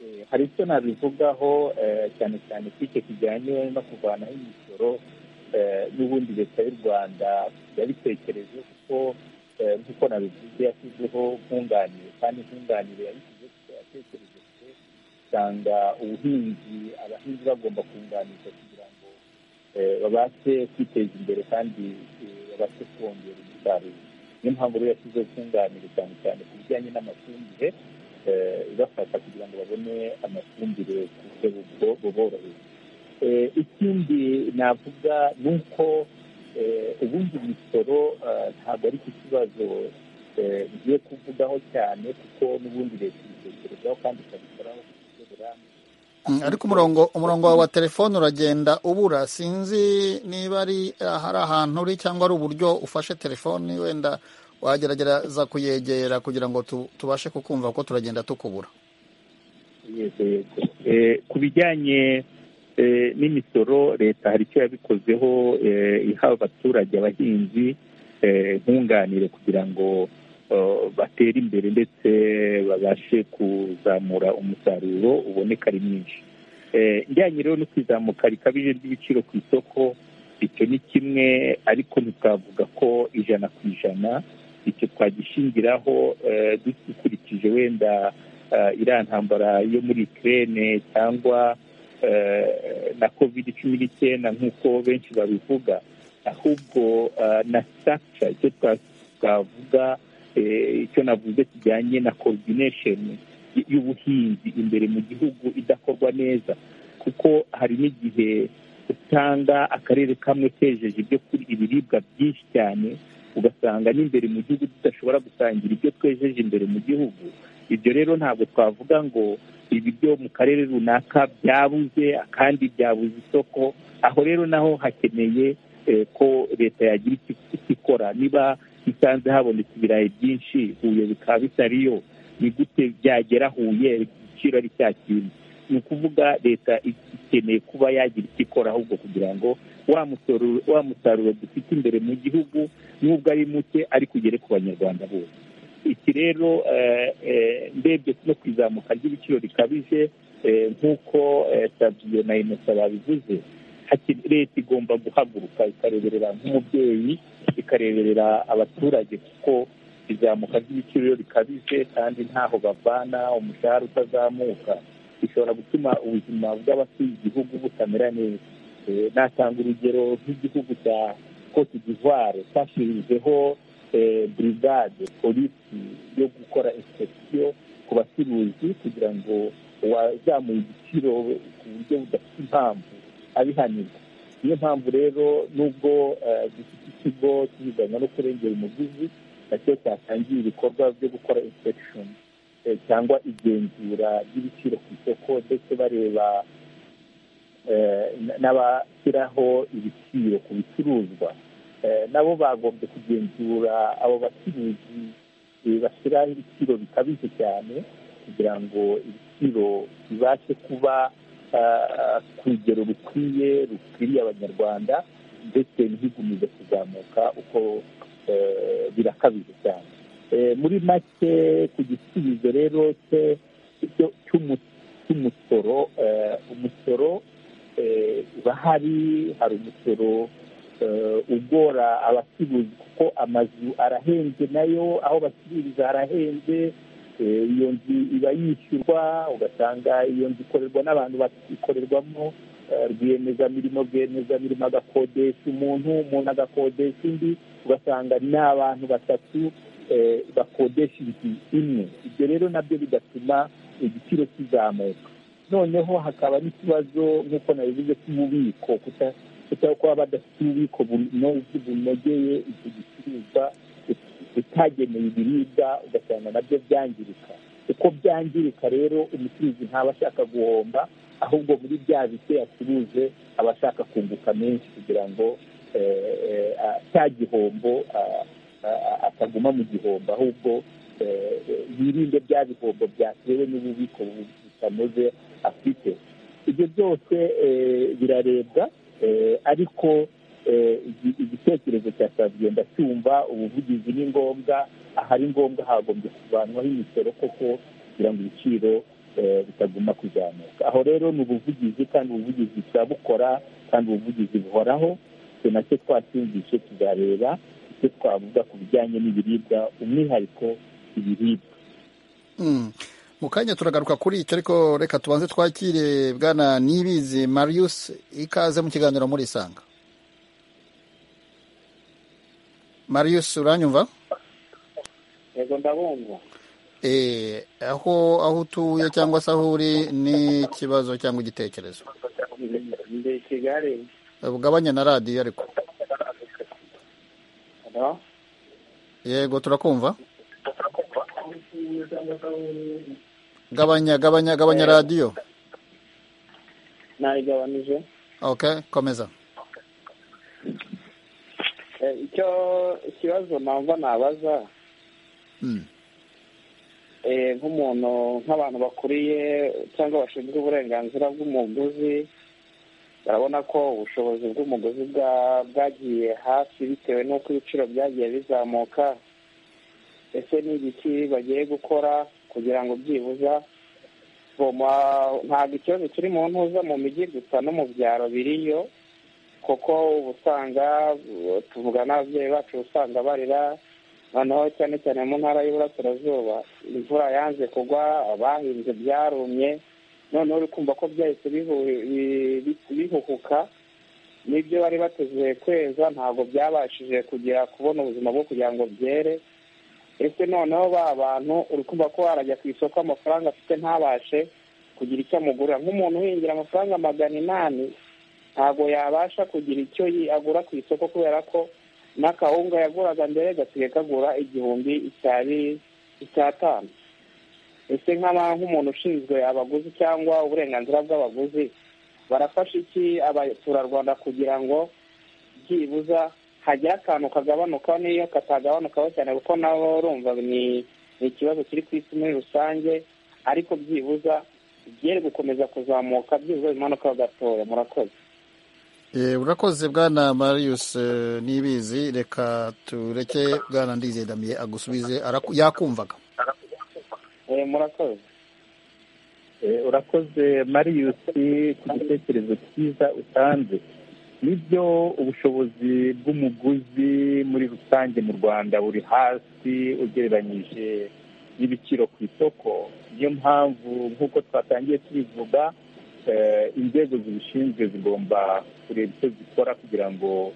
Eh, hari icyo nabivugaho eh, cyane cyane ko icyo kijyanye no kuvanaho imisoro eh, n'ubundi leta y'u rwanda yabitekereje kuko eh, nk'uko nabivuze yashyizeho nkunganire kandi nkunganire yabishyize kuko yatekereje kure usanga ubuhinzi abahinzi bagomba kunganirwa kugira ngo eh, babashe kwiteza imbere kandi eh, babashe kongera umusaruro niyo mpamvu rero yashyizeho nkunganire cyane cyane ku bijyanye n'amafumbire eh, ibafasha kugira ngo babone amafumbire ku buryo bubo- buboroheye Eh, ikindi navuga ni uko eh, ubundi imisoro eh, ntabwo ari cyo kibazo eh, ngiye kuvugaho cyane kuko n'ubundi leta ibitekerezaho kandi ikabikoraho ku buryo burambye Mm, ariko umurongo umurongo wawe wa telefone uragenda ubura sinzi niba ari hari ahantu uri cyangwa ari uburyo ufashe telefone wenda wagerageza kuyegera kugira ngo tu- tubashe kukumva kuko turagenda tukubura yego yego Eh, ku bijyanye eh, n'imisoro leta hari icyo yabikozeho eh, iha abaturage abahinzi eh, nkunganire kugira ngo eh, batere imbere ndetse babashe kuzamura umusaruro uboneka ari mwinshi Eh, ijyanye rero no kwizamuka rikabije ry'ibiciro ku isoko icyo ni kimwe ariko ntitwavuga ko ijana ku ijana icyo twagishingiraho eh, dukurikije wenda eh, iriya ntambara yo muri Ukraine cyangwa na covid cumi n'icyenda nk'uko benshi babivuga ahubwo na sitakica icyo twavuga icyo navuze kijyanye na korodinesheni y'ubuhinzi imbere mu gihugu idakorwa neza kuko hari n'igihe usanga akarere kamwe kejeje ibyo kurya ibiribwa byinshi cyane ugasanga n'imbere mu gihugu tudashobora gusangira ibyo twejeje imbere mu gihugu ibyo rero ntabwo twavuga ngo ibiryo mu karere runaka byabuze kandi byabuze isoko aho rero naho hakeneye ko leta yagira icyo ikora niba isanze habonetse ibirayi byinshi huye bikaba bitariyo ni gute byagera huye igiciro ari cya kintu ni ukuvuga leta ikeneye kuba yagira icyo ikora ahubwo kugira ngo wa musaruro dufite imbere mu gihugu n'ubwo ari muke ariko ugere ku banyarwanda bose iki rero ndebye no ku izamuka ry'ibiciro rikabije nk'uko saviyo na inosa babivuze leta igomba guhaguruka ikareberera nk'umubyeyi ikareberera abaturage kuko izamuka ry'ibiciro rikabije kandi ntaho bavana umushahara utazamuka bishobora gutuma ubuzima bw'abatuye igihugu butamera neza natanga urugero nk'igihugu cya cote d'ivoire cyashyirijeho burigade polisi yo gukora inspekisiyo ku bacuruzi kugira ngo uwazamuye igiciro ku buryo budafite impamvu abihanirwa niyo mpamvu rero nubwo dufite ikigo cy'ibiganya no kurengera umuguzi nacyo cyatangiye ibikorwa byo gukora inspekishoni cyangwa igenzura ry'ibiciro ku isoko ndetse bareba n'abashyiraho ibiciro ku bicuruzwa nabo bagombye kugenzura abo bacuruzi bashyiraho ibiciro bikabije cyane kugira ngo ibiciro bibashe kuba ku rugero rukwiye rukwiriye abanyarwanda ndetse ntigumize kuzamuka uko birakabije cyane muri make ku gisubizo rero cy'umusoro umusoro uba hari hari umusoro ugora abacuruzi kuko amazu arahenze nayo aho bacururiza harahenze iyo nzu iba yishyurwa ugasanga iyo nzu ikorerwa n'abantu ikorerwamo rwiyemezamirimo rwiyemezamirimo agakodesha umuntu umuntu agakodesha undi ugasanga ni abantu batatu bakodesha inzu imwe ibyo rero nabyo bigatuma igiciro kizamuka noneho hakaba n'ikibazo nk'uko nabivuze cy'ububiko kuba badafite ububiko bunogeye icyo gicuruzwa utageneye ibiribwa ugasanga nabyo byangirika uko byangirika rero umucuruzi ntaba ashaka guhomba ahubwo muri bya bike yacuruje aba ashaka kunguka menshi kugira ngo cya gihombo ataguma mu gihombo ahubwo yirinde bya bihombo byatewe n'ububiko butanoze afite ibyo byose birarebwa ariko igitekerezo cya saviyo ndacyumva ubuvugizi ni ngombwa ahari ngombwa hagombye kuvanwaho imisoro koko kugira ngo ibiciro bitaguma kuzamuka aho rero ni ubuvugizi kandi ubuvugizi turabukora kandi ubuvugizi buhoraho icyo nacyo twashingishe tuzareba icyo twavuga ku bijyanye n'ibiribwa umwihariko ibiribwa mu kanya turagaruka kuri icyo ariko reka tubanze twakire bwana nibizi marius ikaze mu kiganiro muri isanga marius uranyumva yego ndabumva aho aho utuye cyangwa se aho uri n'ikibazo cyangwa igitekerezo ndi i kigali bugabanya na radiyo ariko yego turakumva gabanya gabanya gabanya radiyo nayigabanije ok komeza icyo ikibazo namba nabaza nk'umuntu nk'abantu bakuriye cyangwa bashinzwe uburenganzira bw'umuguzi barabona ko ubushobozi bw'umuguzi bwagiye hasi bitewe n'uko ibiciro byagiye bizamuka ese ni igiki bagiye gukora kugira ngo byibuza ntabwo ikibazo kiri mu ntuza mu mijyi gusa no mu byaro biriyo kuko uba usanga tuvuga n'ababyeyi bacu usanga barira noneho cyane cyane mu ntara y'uburasirazuba imvura yanze kugwa abahinze byarumye noneho uri kumva ko byahise bihuhuka n'ibyo bari bateze kweza ntabwo byabashije kugera kubona ubuzima bwo kugira ngo byere ese noneho ba bantu uri kumva ko warajya ku isoko amafaranga afite ntabashe kugira icyo amugurira nk'umuntu uhingira amafaranga magana inani ntabwo yabasha kugira icyo agura ku isoko kubera ko n'akawunga yaguraga mbere gasigaye kagura igihumbi icyari icyatanu ese nk'umuntu ushinzwe abaguzi cyangwa uburenganzira bw'abaguzi barafasha iki abaturarwanda kugira ngo byibuza hagire akantu kagabanuka n'iyo katagabanukaho cyane kuko nabo urumva ni ikibazo kiri ku isi muri rusange ariko byibuza byere gukomeza kuzamuka byibuza bimanukaho gatoya murakoze urakoze bwana marius nibizi reka tureke bwana ndizedamiye agusubize yakumvaga murakoze urakoze marius ku gitekerezo cyiza utanze nibyo ubushobozi bw'umuguzi muri rusange mu rwanda buri hasi ugereranyije n'ibiciro ku isoko niyo mpamvu nk'uko twatangiye tubivuga inzego zibishinzwe zigomba kureba icyo zikora kugira ngo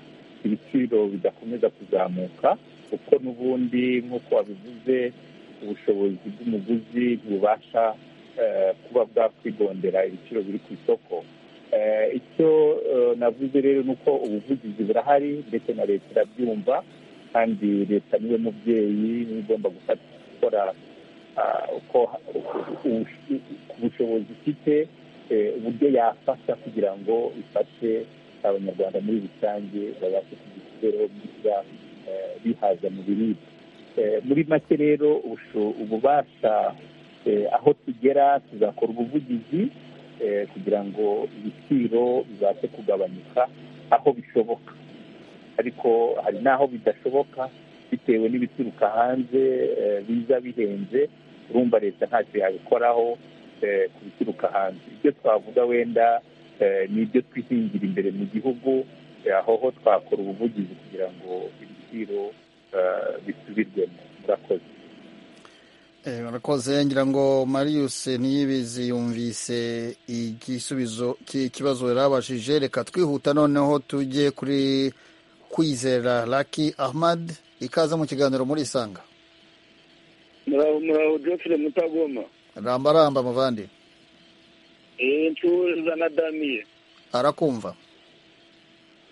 ibiciro bidakomeza kuzamuka kuko n'ubundi nk'uko wabivuze ubushobozi bw'umuguzi ntibubasha kuba bwakwigondera ibiciro biri ku isoko icyo navuze rero ni uko ubuvugizi burahari ndetse na leta irabyumva kandi leta niyo mubyeyi niba igomba gufata gukora uko ubushobozi ifite uburyo yafasha kugira ngo ifashe abanyarwanda muri rusange babashe kugira imibereho myiza bihaza mu biribwa muri make rero ububasha aho tugera tuzakora ubuvugizi kugira ngo ibiciro bibashe kugabanyuka aho bishoboka ariko hari n'aho bidashoboka bitewe n'ibituruka hanze biza bihenze urumva leta ntacyo yabikoraho ku bituruka hanze ibyo twavuga wenda ni ibyo twihingira imbere mu gihugu aho ho twakora ubuvugizi kugira ngo ibiciro bisubirwemo murakoze murakoze ngira ngo marius ntiyibizi yumvise igisubizo cy'ikibazo yarabashije reka twihuta noneho tujye kuri kwizera laki ahmad ikaza mu kiganiro murisanga muraho jofire mutagoma rambaramba muvandi ncuruza na damiye arakumva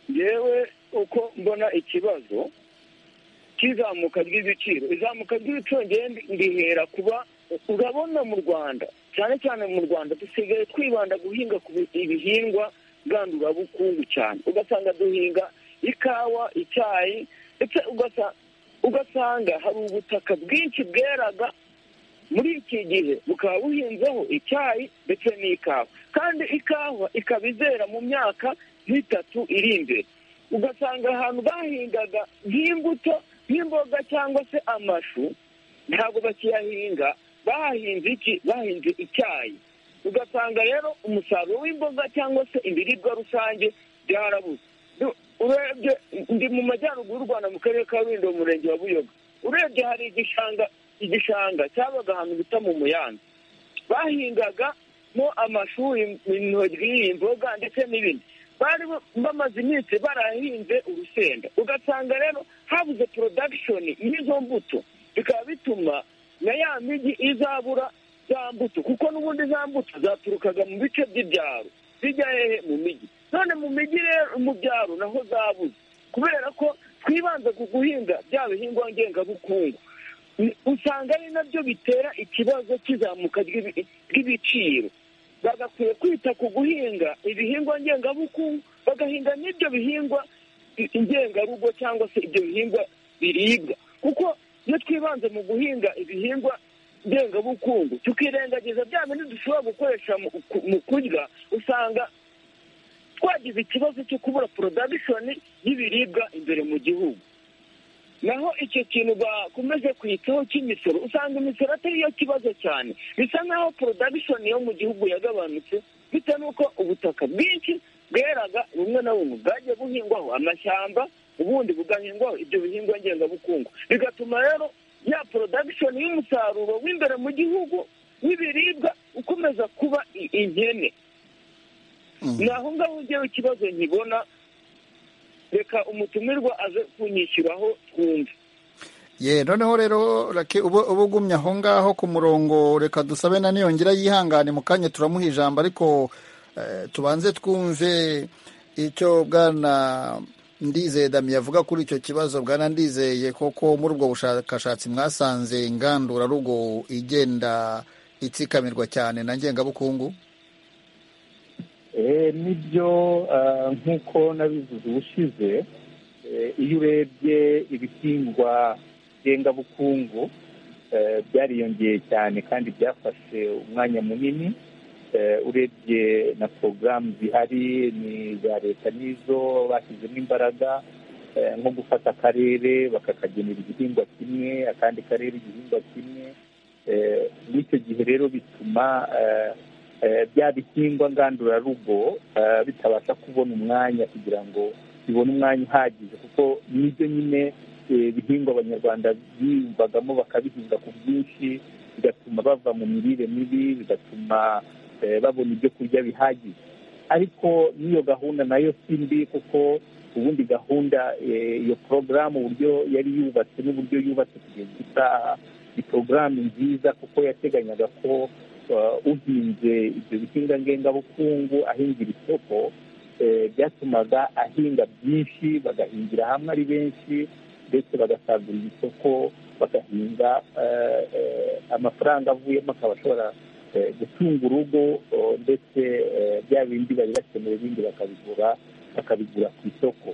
yewe uko mbona ikibazo cy'izamuka ry'ibiciro izamuka ry'ibiciro ngende ndihera kuba urabona mu rwanda cyane cyane mu rwanda dusigaye twibanda guhinga ku ibihingwa ngandurabukungu cyane ugasanga duhinga ikawa icyayi ndetse ugasanga hari ubutaka bwinshi bweraga muri iki gihe bukaba buhinzeho icyayi ndetse n'ikawa kandi ikawa ikaba izera mu myaka nk'itatu iri imbere ugasanga ahantu bahingaga nk'imbuto nk'imboga cyangwa se amashu ntabwo bakiyahinga bahahinze iki bahinze icyayi ugasanga rero umusaruro w'imboga cyangwa se ibiribwa rusange byarabuze urebye ndi mu majyaruguru y'u rwanda mu karere ka rulindo mu murenge wa buyoga urebye hari igishanga igishanga cyabaga ahantu bita mu muyange bahingagamo amashuri intoryi imboga ndetse n'ibindi bari bamaze iminsi barahinze urusenda ugasanga rero habuze porodakishoni y'izo mbuto bikaba bituma na ya migi izabura za mbuto kuko n'ubundi za mbuto zaturukaga mu bice by'ibyaro zijya hehe mu mijyi none mu mijyi rero mu byaro naho zabuze kubera ko twibanze ku guhinga bya bihingwa ngengabukungu usanga ari nabyo bitera ikibazo cy'izamuka ry'ibiciro bagakwiye kwita ku guhinga ibihingwa ngengabukungu bagahinga n'ibyo bihingwa ngengarugo cyangwa se ibyo bihingwa biribwa kuko iyo twibanze mu guhinga ibihingwa ngengabukungu tukirengagiza bya bindi dushobora gukoresha mu kurya usanga twagize ikibazo cyo kubura porodagishoni y'ibiribwa imbere mu gihugu naho icyo kintu bakomeze kwitaho cy'imisoro usanga imisoro atari yo kibazo cyane bisa nk'aho porodagishoni yo mu gihugu yagabanutse bitewe n'uko ubutaka bwinshi bweraga bumwe na bumwe bwagiye buhingwaho amashyamba ubundi bugahingwaho ibyo bihingwa ngengabukungu bigatuma rero ya porodagishoni y'umusaruro w'imbere mu gihugu w'ibiribwa ukomeza kuba i- inkene ni aho ngaho ugera ikibazo nkibona reka umutumirwa aze kunyishyuraho twumve ye noneho rero rake ubu uba ugumye aho ngaho ku murongo reka dusabe na niyongera yihangane mu kanya turamuha ijambo ariko eh, tubanze twumve icyo bwana ndizeye dami yavuga kuri icyo kibazo bwana ndizeye koko muri ubwo bushakashatsi mwasanze ingandurarugo igenda itsikamirwa cyane na ngengabukungu Eh, nibyo ah, nk'uko nabivuze ubushize eh, iyo urebye ibihingwa ngengabukungu eh, byariyongeye cyane kandi byafashe umwanya munini Eh, urebye na porogaramu zihari ni iza leta n'izo bashyizemo imbaraga eh, nko gufata akarere bakakagenera igihingwa kimwe akandi karere igihingwa kimwe Eh, n'icyo gihe rero bituma eh, eh, bya bihingwa ngandurarugo eh, bitabasha kubona umwanya kugira ngo bibone umwanya uhagije kuko nibyo nyine eh, bihingwa abanyarwanda biyumvagamo bakabihinga ku bwinshi bigatuma bava mu mirire mibi bigatuma eh, babona ibyo kurya bihagije ariko n'iyo gahunda nayo si mbi kuko ubundi gahunda eh, iyo porogaramu uburyo yari yubatse n'uburyo yubatse kugeza isaha ni porogaramu nziza kuko yateganyaga ko uh, uhinze ibyo bihinga ngengabukungu ahingira isoko eh, byatumaga ahinga byinshi bagahingira hamwe ari benshi ndetse bagasagurira isoko bagahinga eh, eh, amafaranga avuyemo akaba ashobora eh, gutunga urugo oh, ndetse eh, bya bindi bari bakeneye ibindi bakabigura bakabigura ku isoko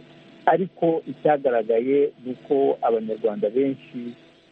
ariko icyagaragaye ni uko abanyarwanda benshi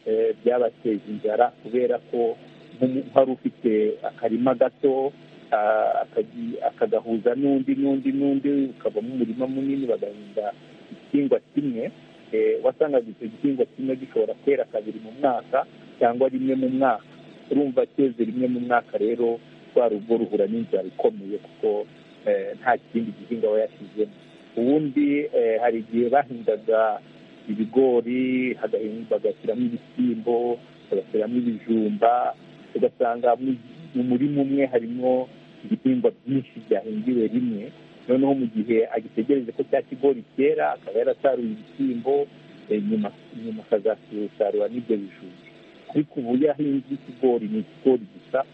eh, byabateza inzara kubera ko nk'umu- hari ufite akarima gato ah, akaji- akagahuza n'undi n'undi n'undi ukavamo umurima munini bagahinga igihingwa kimwe eh, wasangaga icyo gihingwa kimwe gishobora kwera kabiri mu mwaka cyangwa rimwe mu mwaka urumva cyeze rimwe mu mwaka rero rwa rugo ruhura n'inzara ikomeye kuko eh, nta kindi gihingwa aba yashyizemo ubundi eh, hari igihe bahingaga ibigori hagahinga- bagashyiramo ibishyimbo bagashyiramo ibijumba ugasanga mu- mu murima umwe harimo ibihingwa byinshi byahingiwe rimwe noneho mu gihe agitegereje ko cya kigori cyera akaba yarasaruye ibishyimbo eh, nyuma nyuma akazasarura n'ibyo bijumba ariko ubu iyo ahinze ikigori ni ikigori gusa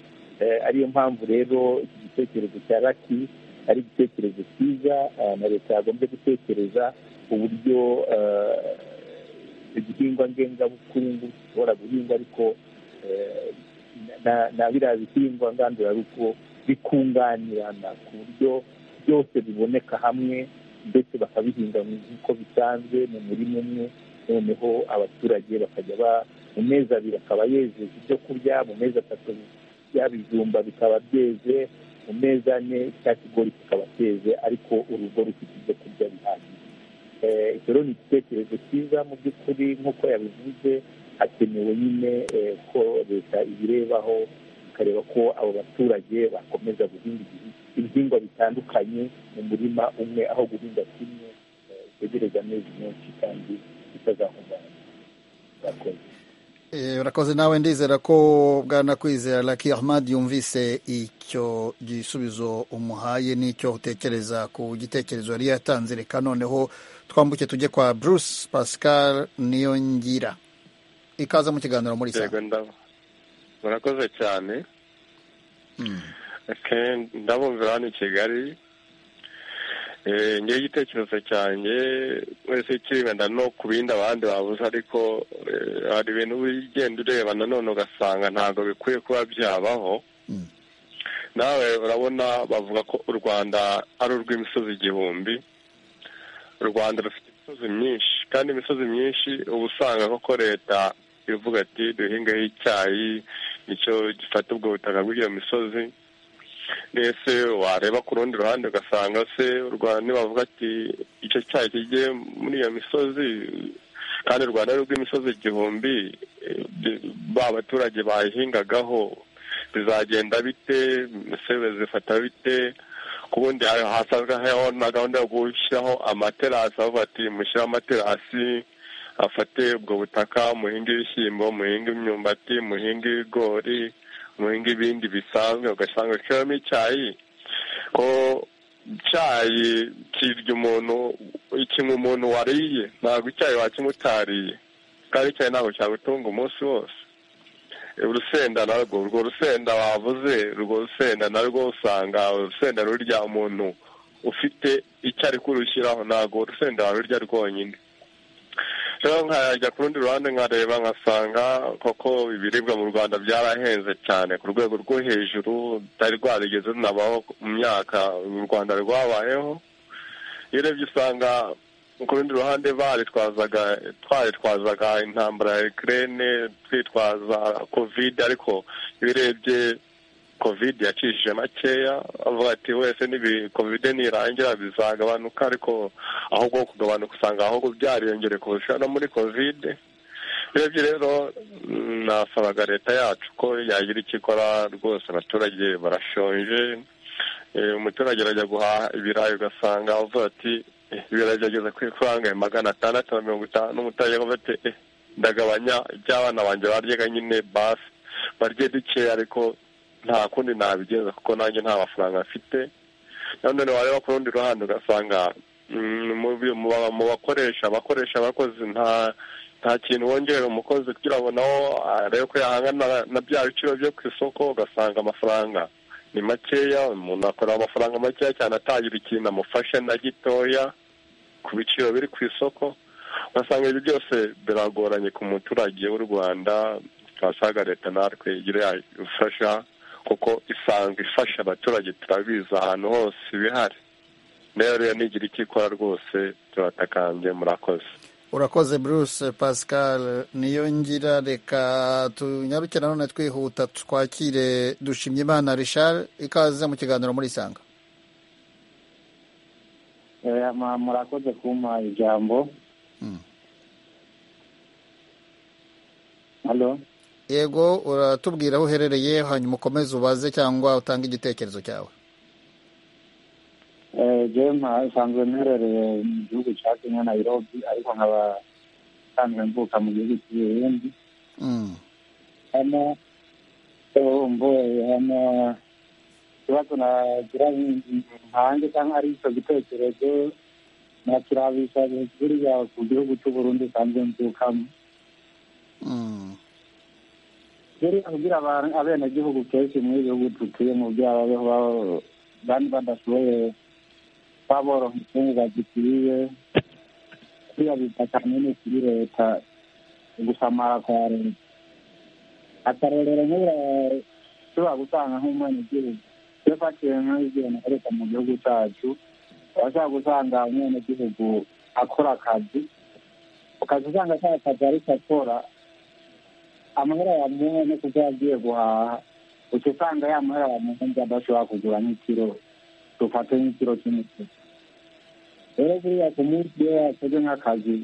Eh, ariyo mpamvu rero iki gitekerezo cya raki ari igitekerezo cyiza eh, na leta yagombye gutekereza uburyo eh, igihingwa ngengabukungu gishobora guhingwa ariko eh, na- na biriya bihingwa ngandurarugo bikunganirana ku buryo byose biboneka hamwe ndetse bakabihinga nk'uko bisanzwe mu murima umwe noneho abaturage bakajya ba mu mezi abiri akaba yejeje ibyo kurya mu mezi atatu bya bijumba bikaba byeze mu mezi ane cya kigori kikaba cyeze ariko urugo rufite ibyo kurya bihagije Eh, icyo rero ni igitekerezo cyiza mu by'ukuri nk'uko yabivuze hakenewe nyine eh, ko leta ibirebaho ikareba ko abo baturage bakomeza guhinga ibi- ibihingwa bitandukanye mu murima umwe aho guhinga kimwe eh, itegereza amezi menshi kandi bitazahungabana murakoze Eh, urakoze nawe ndizera ko bwana kwizera laki ahmad yumvise icyo gisubizo umuhaye n'icyo utekereza ku gitekerezo yari yatanze reka noneho twambuke tujye kwa bruce pascal niyongira ikaze mu kiganiro muri saa Yego, ndabo- murakoze cyane Ke- ndabumvira hano i kigali Eh, ngewe igitekerezo cyanjye wese kibenda no ku bindi abandi babuze ariko eh, hari ibintu ugenda ureba nanone ugasanga ntabwo bikwiye kuba byabaho nawe urabona bavuga ko u rwanda ari urw'imisozi igihumbi u rwanda rufite imisozi myinshi kandi imisozi myinshi uba usanga koko leta ivuga ati duhingeho icyayi nicyo gifata ubwo butaka bw'iyo misozi mbese wareba ku rundi ruhande ugasanga se u Rwanda nibavuga ati icyo cyayi kigiye muri iyo misozi kandi u rwanda ari urw'imisozi igihumbi eh, ba baturage bayihingagaho bizagenda bite ese bizifata bite ku bundi ha- hasanzweho na gahunda yo gushyiraho amaterasi aho bati mushyiraho amaterasi afate ubwo butaka muhinga ibishyimbo muhinga imyumbati muhinga ibigori muhinga ibindi bisanzwe ugasanga uciyemo icyayi ko icyayi kirya umuntu ikintu umuntu wariye ntabwo icyayi wakinywa utariye kandi icyayi ntabwo cyagutunga umunsi wose urusenda narwo urwo rusenda wavuze urwo rusenda narwo usanga urusenda rurya umuntu ufite icyo ari kurushyiraho ntabwo urusenda warurya rwonyine rero nkajya ku rundi ruhande nkareba nkasanga koko ibiribwa mu rwanda byarahenze cyane ku rwego rwo hejuru rutari rwarigeze runabaho mu myaka u rwanda rwabayeho iyo urebye usanga ku rundi ruhande baritwazaga twaritwazaga intambara ya ekirene twitwaza kovide ariko iyo urebye kovide yacishije makeya avuga ati wese nibi kovide nirangira bizagabanuka ariko ahubwo kugabanuka usanga ahubwo byariyongere kurusha no muri kovide urebye rero nasabaga leta yacu ko yagira icyo ikora rwose abaturage barashonje umuturage arajya guhaha ibirayi ugasanga avuga ati ibirayi byageze ku ifaranga magana atandatu na mirongo itanu n'umuturage avuga ati ndagabanya iby'abana banjye baryaga nyine basi barye duke ariko nta kundi nabigenza kuko nanjye nta mafaranga mfite nanone wareba ku rundi ruhande ugasanga mu bakoresha abakoresha abakozi nta nta kintu wongerera umukozi kugira ngo nawo arebe ko yahangana na bya biciro byo ku isoko ugasanga amafaranga ni makeya umuntu akora amafaranga makeya cyane atagira ikintu amufasha na gitoya ku biciro biri ku isoko ugasanga ibi byose biragoranye ku muturage w'u rwanda twasaga leta natwe igira yadufasha kuko isanga ifasha abaturage turabizi ahantu hose ibihari rero nigira icyo ikora rwose turatakambye murakoze urakoze bruce pascal niyo ngira reka tunyarukire nanone twihuta twakire dushimye imana richard ikaze mu kiganiro muri isanga murakoze kumpa ijambo yego uratubwira aho uherereye hanyuma ukomeze ubaze cyangwa utange igitekerezo cyawe jema nsanzwe mperereye mu gihugu cya kenya nayirobi ariko nkaba nsanzwe mvuka mu gihugu cy'uburundi hano mboye hano ikibazo nagira ntange cyangwa ari icyo gitekerezo nakirabisha buriya ku gihugu cy'uburundi nsanzwe mvukamo rero kugira abenegihugu kenshi muri ibi bihugu dutuyemo by'ababeho bandi badashoboye baboroha imfungwa zikwiye kuriya bita kanini kuri leta gusamara kwa leta akarorero nk'uriya ushobora gusanga nk'umwenegihugu iyo fatiye nk'igihe nakoreka mu gihugu cyacu urashobora gusanga umwenegihugu akora akazi ukaza usanga ka kazi ariko akora amahera yamuha no kuko yagiye guhaha uca usanga ya mahera yamuha ngo adashobora kugura nk'ikiro dufate nk'ikiro cy'umuceri rero buriya ku munsi iyo yakoze nk'akazi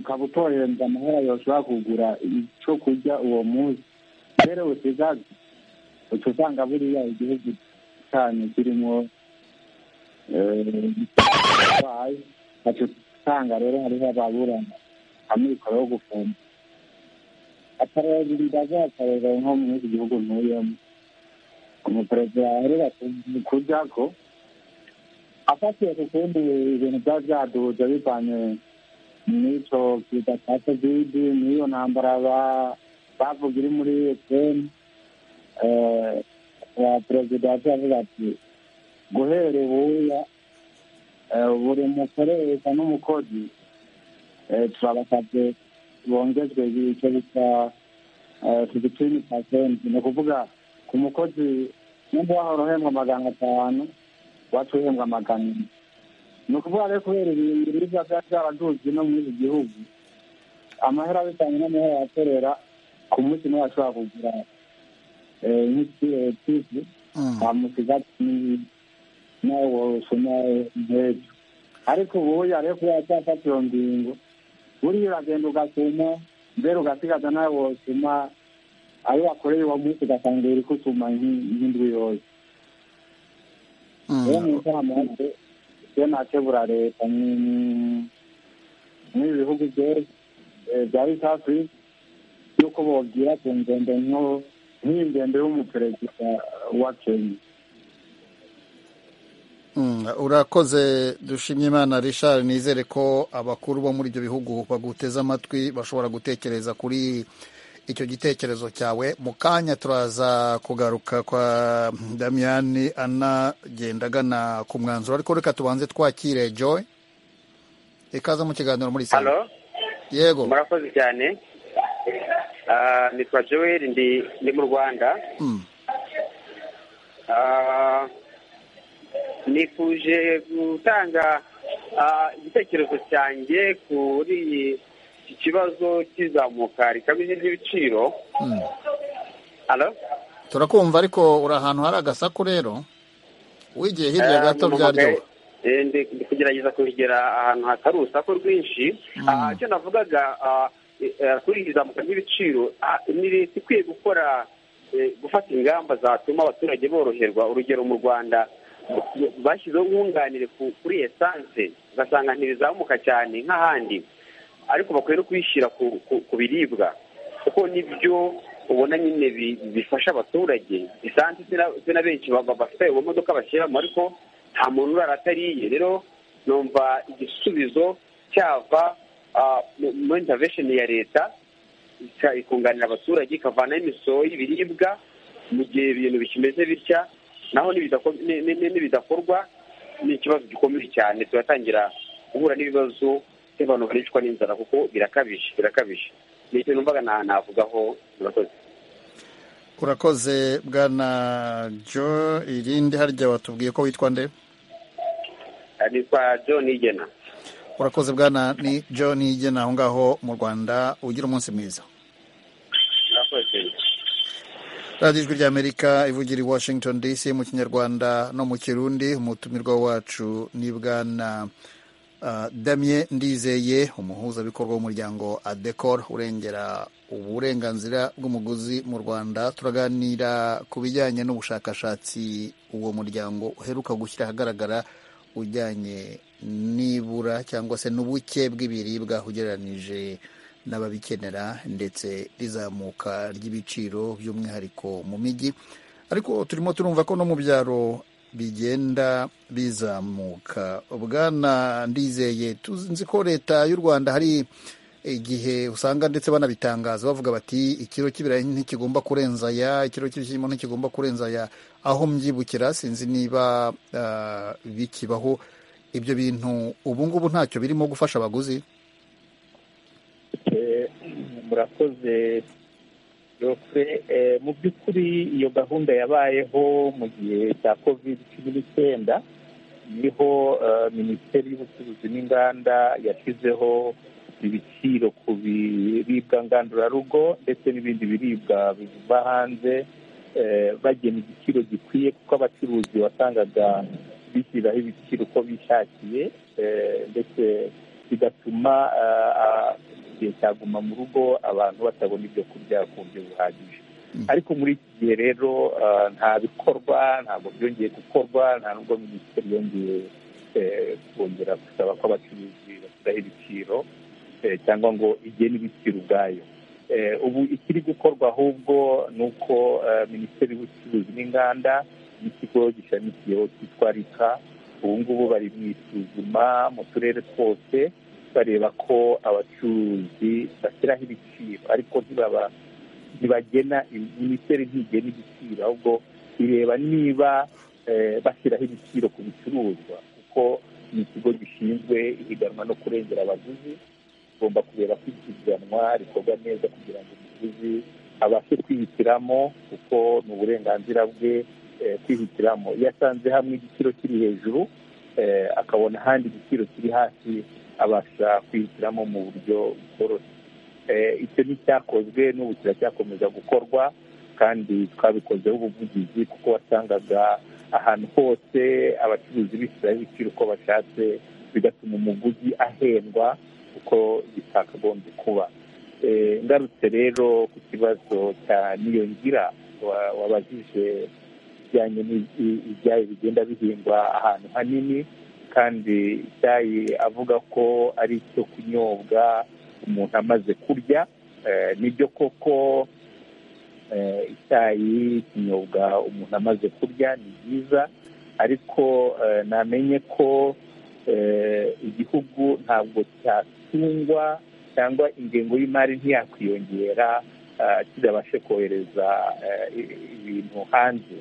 ukaba utohereza amahera yoshobora kugura icyo kurya uwo munsi rero usigaze uca usanga buriya igihugu cyanyu kirimo uburwayi baca usanga rero hariho ababurana amikoro yo gufungwa akarere ndaza akarere nko muri iki gihugu ntuyemo umuperezida yaherera kurya ko afatiye ku kundi ibintu byaba byaduhuje bivanye n'icyo kiza cya kovidi n'iyo ntambara bavuga iri muri efuperi perezida yacu avuga ati guhera ubuya buri mukoresha n'umukozi turabasabye bongezwe icyo bita fifitini pasenti ni ukuvuga ku mukozi nimba wahora uhembwa magana atanu iwacu uhembwa magana ane ni ukuvuga rero kubera ibintu biribwa byari byaraduzi no muri iki gihugu amahera bitanye n'amahera yakorera ku munsi niwe ashobora kugura nk'ikiyetizi wamusiga nawe wasoma nk'ejo ariko ubu yariyo kuba yacyafata iyo ngingo buriya uragenda ugasuma mbere ugasigaza nawe wosuma ayo wakoreye uwo munsi ugasanga iri kusuma nk'indwi yose rero mu inama iyo nakebura leta muri ibi bihugu bya east africa yuko bogira ku ngendo nto n'ingendo y'umuperezida wa kenya urakoze dushimye imana Richard nizere ko abakuru bo muri ibyo bihugu baguteze amatwi bashobora gutekereza kuri icyo gitekerezo cyawe mu kanya turaza kugaruka kwa damiyani anagenda agana ku mwanzuro ariko reka tubanze twakire joy ikaza mu kiganiro muri salo yego murakoze cyane Ah, nitwa joel ndi ndi mu rwanda Ah, nifuje gutanga ah, igitekerezo cyanjye kuri iki kibazo cy'izamuka rikabije ry'ibiciro Alo? turakumva ariko uri ahantu hari agasaku rero wigiye hirya Eh, gato mu byaryoha magare- eh, ndi ndi kugerageza kuhigera ahantu hatari urusaku rwinshi Ah, icyo navugaga ah, eh, eh, kuri iri zamuka ry'ibiciro ah, ni leta ikwiye gukora eh, gufata ingamba zatuma abaturage boroherwa urugero mu rwanda bashyizeho nkunganire ku- kuri esanse ugasanga ntibizamuka cyane nk'ahandi ariko bakwiye no kubishyira ku, ku, ku biribwa kuko nibyo ubona nyine bi- bifasha abaturage esanse si na- si na benshi ba- ba- bafite mu modoka bashyiramo ariko nta muntu urara atariye rero numva igisubizo cyava ah, mu- muri intervention ya leta ika- ikunganira abaturage ikavanaho imisoro y'ibiribwa mu gihe ibintu bikimeze bitya naho nibidako- ni- ni- ni- nibidakorwa ni ikibazo gikomeye cyane turatangira guhura n'ibibazo by'abantu baricwa n'inzara kuko birakabije birakabije ni ikintu mbaga nta navugaho murakoze urakoze bwana jo irindi harya watubwiye ko witwa nde Ah, nitwa john igena urakoze bwana ni john igena aho ngaho mu rwanda ugira umunsi mwiza murakoze radiyo ijwi ry'amerika ivugira i washington dc mu kinyarwanda no mu kirundi umutumirwa wacu ni bwana ah, damien ndizeye umuhuzabikorwa w'umuryango adecor urengera uburenganzira bw'umuguzi mu rwanda turaganira ku bijyanye n'ubushakashatsi uwo muryango uheruka gushyira ahagaragara ujyanye n'ibura cyangwa se n'ubuke bw'ibiribwa ugereranije n'ababikenera ndetse rizamuka ry'ibiciro by'umwihariko mu mijyi ariko turimo turumva ko no mu byaro bigenda bizamuka bwana ndizeye tuzi ko leta y'u rwanda hari igihe usanga ndetse banabitangaza bavuga bati ikiro cy'ibirayi ntikigomba kurenza aya ikiro cy'ibishyimbo ntikigomba kurenza aya aho mbyibukira sinzi niba ah, bikibaho ibyo bintu ubu ngubu ntacyo birimo gufasha abaguzi Eh, murakoze yose Eh, mu by'ukuri iyo gahunda yabayeho mu gihe cya covid cumi n'icyenda niho eh, minisiteri y'ubucuruzi n'inganda yashyizeho ibiciro ku biribwa ngandurarugo ndetse n'ibindi biribwa biva hanze eh, bagena igiciro gikwiye kuko abacuruzi wasangaga bishyiriraho ibiciro uko bishakiye eh, ndetse bigatuma ah, ah, igihe cyaguma mu rugo abantu batabona ibyo kurya ku buryo buhagije ariko muri iki gihe rero ah, nta bikorwa ntabwo byongeye gukorwa nta n'ubwo minisiteri yongeye eh, kongera gusaba ko abacuruzi bashyiraho ibiciro eh, cyangwa ngo igene ibiciro ubwayo Eh, ubu ikiri gukorwa ahubwo ni uko eh, minisiteri y'ubucuruzi n'inganda n'ikigo gishamikiyeho cyitwa rika ubu ngubu bari mu isuzuma mu turere twose bareba ko abacuruzi bashyiraho ibiciro ariko ntibaba ntibagena minisiteri ntigena igiciro ahubwo ireba niba eh, bashyiraho ibiciro ku bicuruzwa kuko ni ikigo gishinzwe ihiganwa no kurengera abaguzi tugomba kureba ko ipiganwa rikorwa neza kugira ngo umuguzi abashe kwihitiramo kuko ni uburenganzira bwe eh, kwihitiramo iyo asanze hamwe igiciro kiri hejuru eh, akabona ahandi igiciro kiri hasi abasha kwihitiramo mu buryo bworoshye Eh, icyo nticyakozwe n'ubu kiracyakomeza gukorwa kandi twabikozeho ubuvugizi kuko wasangaga ahantu hose abacuruzi bishyiraho ibiciro uko bashatse bigatuma umuguzi ahendwa uko bitakagombye kuba Eh, ngarutse rero ku kibazo cya niyongira wa- wabajije bijyanye n'i- i- ibyayi bigenda bihingwa ahantu hanini kandi icyayi avuga ko ari icyo kunyobwa umuntu amaze kurya Eh, nibyo koko icyayi ikinyobwa umuntu amaze kurya ni byiza ariko namenye ko igihugu ntabwo cyatungwa cyangwa ingengo y'imari ntiyakwiyongera kidabashe kohereza ibintu hanze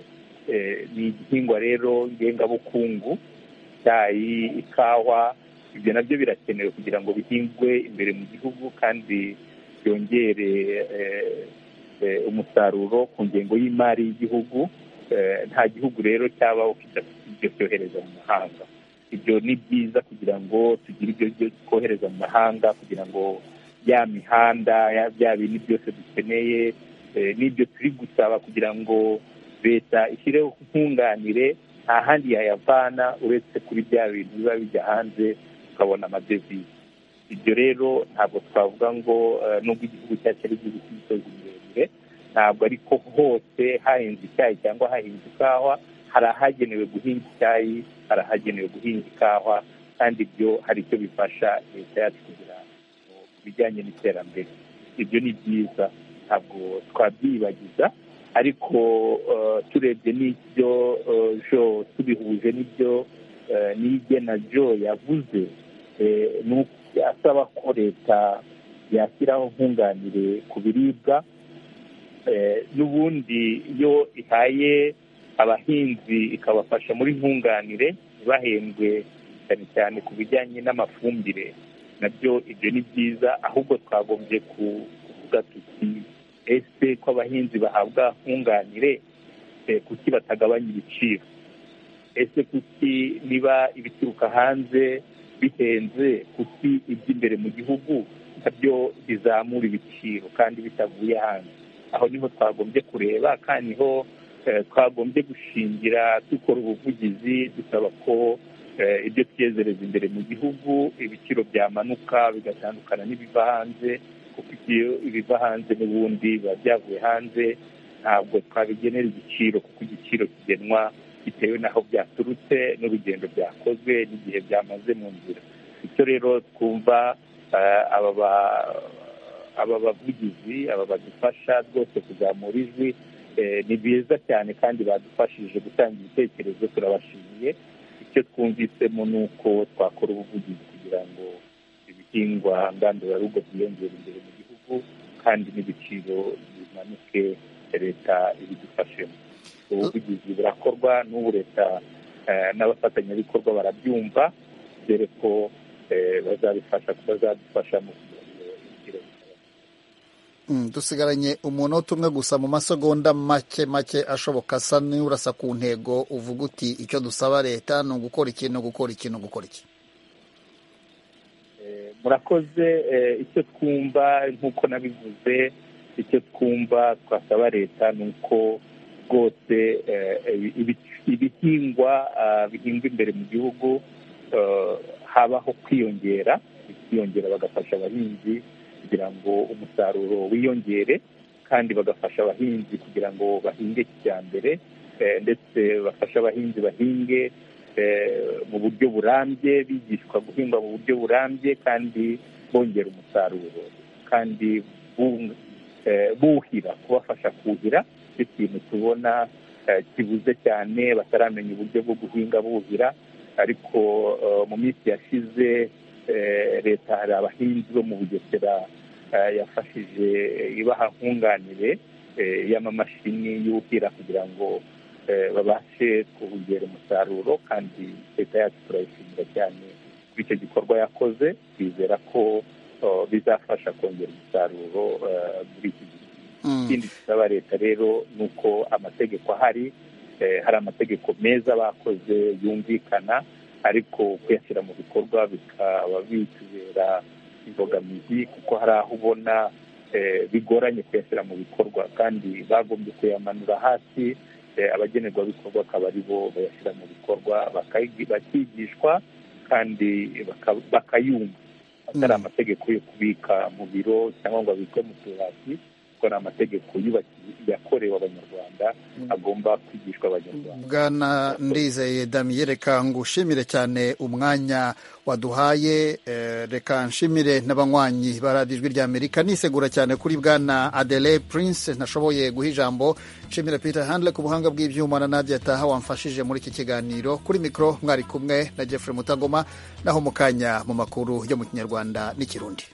ni igihingwa rero ngengabukungu icyayi ikawa ibyo nabyo birakenewe kugira ngo bihingwe imbere mu gihugu kandi byongere umusaruro ku ngengo y'imari y'igihugu nta gihugu rero cyabaho ibyo cyohereza mu mahanga ibyo ni byiza kugira ngo tugire ibyo twohereza mu mahanga kugira ngo ya mihanda bya bintu byose dukeneye n'ibyo turi gusaba kugira ngo leta ishyireho nkunganire nta handi yayavana uretse kuri bya bintu biba bijya hanze tukabona amadevize ibyo rero ntabwo twavuga ngo nubwo igihugu cyacu ari igihugu cy'imisozi miremire ntabwo ariko hose hahinze icyayi cyangwa hahinze ikawa hari ahagenewe guhinga icyayi hari ahagenewe guhinga ikawa kandi ibyo hari icyo bifasha leta yacu kugira ku bijyanye n'iterambere ibyo ni byiza ntabwo twabyibagiza ariko turebye n'ibyo jo tubihuje n'ibyo n'ibyo na jo yavuze asaba ko leta yashyiraho nkunganire ku biribwa n'ubundi iyo ihaye abahinzi ikabafasha muri nkunganire ntibahembwe cyane cyane ku bijyanye n'amafumbire nabyo ibyo ni byiza ahubwo twagombye kuvuga tuti ese ko abahinzi bahabwa nkunganire kuki batagabanya ibiciro ese kuki niba ibituruka hanze bihenze kuki iby'imbere mu gihugu nabyo bizamura ibiciro kandi bitavuye hanze aho niho twagombye kureba kandi niho twagombye gushingira dukora ubuvugizi dusaba ko ibyo twiyezereza imbere mu gihugu ibiciro byamanuka bigatandukana n'ibiva hanze kuko ibyo ibiva hanze n'ubundi biba byavuye hanze ntabwo twabigenera igiciro kuko igiciro kigenwa bitewe n'aho byaturutse n'urugendo byakozwe n'igihe byamaze mu nzira bityo rero twumva aba bavugizi aba badufasha rwose kuzamura ijwi ni byiza cyane kandi badufashije gutanga ibitekerezo turabashimiye icyo twumvisemo ni uko twakora ubuvugizi kugira ngo ibihingwa ngandurarugo byiyongere imbere mu gihugu kandi n'ibiciro bimanuke leta ibidufashemo ubuvugizi burakorwa n'ubu leta n'abafatanyabikorwa barabyumva dore ko bazabifasha bazadufashamo dusigaranye umunota umwe gusa mu masegonda make make ashoboka asa n'urasa ku ntego uvuga uti icyo dusaba leta ni ugukora iki ni ugukora iki ni ugukora iki murakoze icyo twumva nk'uko nabivuze icyo twumva twasaba leta ni uko rwose ibihingwa bihingwa imbere mu gihugu habaho kwiyongera bikiyongera bagafasha abahinzi kugira ngo umusaruro wiyongere kandi bagafasha abahinzi kugira ngo bahinge kijyambere ndetse bafashe abahinzi bahinge mu buryo burambye bigishwa guhinga mu buryo burambye kandi bongera umusaruro kandi buhira kubafasha kuhira icyo kintu tubona kibuze cyane bataramenya uburyo bwo guhinga buhira ariko mu minsi yashize leta hari abahinzi bo mu bugesera yafashije ibaha nkunganire y'amamashini yuhira kugira ngo babashe kongera umusaruro kandi leta yacu turayishimira cyane kuri icyo gikorwa yakoze twizera ko bizafasha kongera umusaruro muri iki gihe ikindi gisaba leta rero ni uko amategeko ahari hari amategeko meza bakoze yumvikana ariko kuyashyira mu bikorwa bikaba bitubera imbogamizi kuko hari aho ubona bigoranye kuyashyira mu bikorwa kandi bagombye kuyamanura hasi abagenerwabikorwa akaba ari bo bayashyira mu bikorwa bakigishwa kandi bakayumva atari amategeko yo kubika mu biro cyangwa ngo abikwe mu tubati gukora amategeko yakorewe abanyarwanda agomba kwigishwa abanyarwanda bwana ndizeye damiyeri reka ngushimire cyane umwanya waduhaye eh, reka nshimire n'abanywanyi ba radiyo ijwi ry'amerika nisegura cyane kuri bwana adele prince ntashoboye guha ijambo nshimira peter handle ku buhanga bw'ibyuma na nadia taha wamfashije muri iki kiganiro kuri mikoro mwari kumwe na jeffrey mutagoma naho mu kanya mu makuru yo mu kinyarwanda n'ikirundi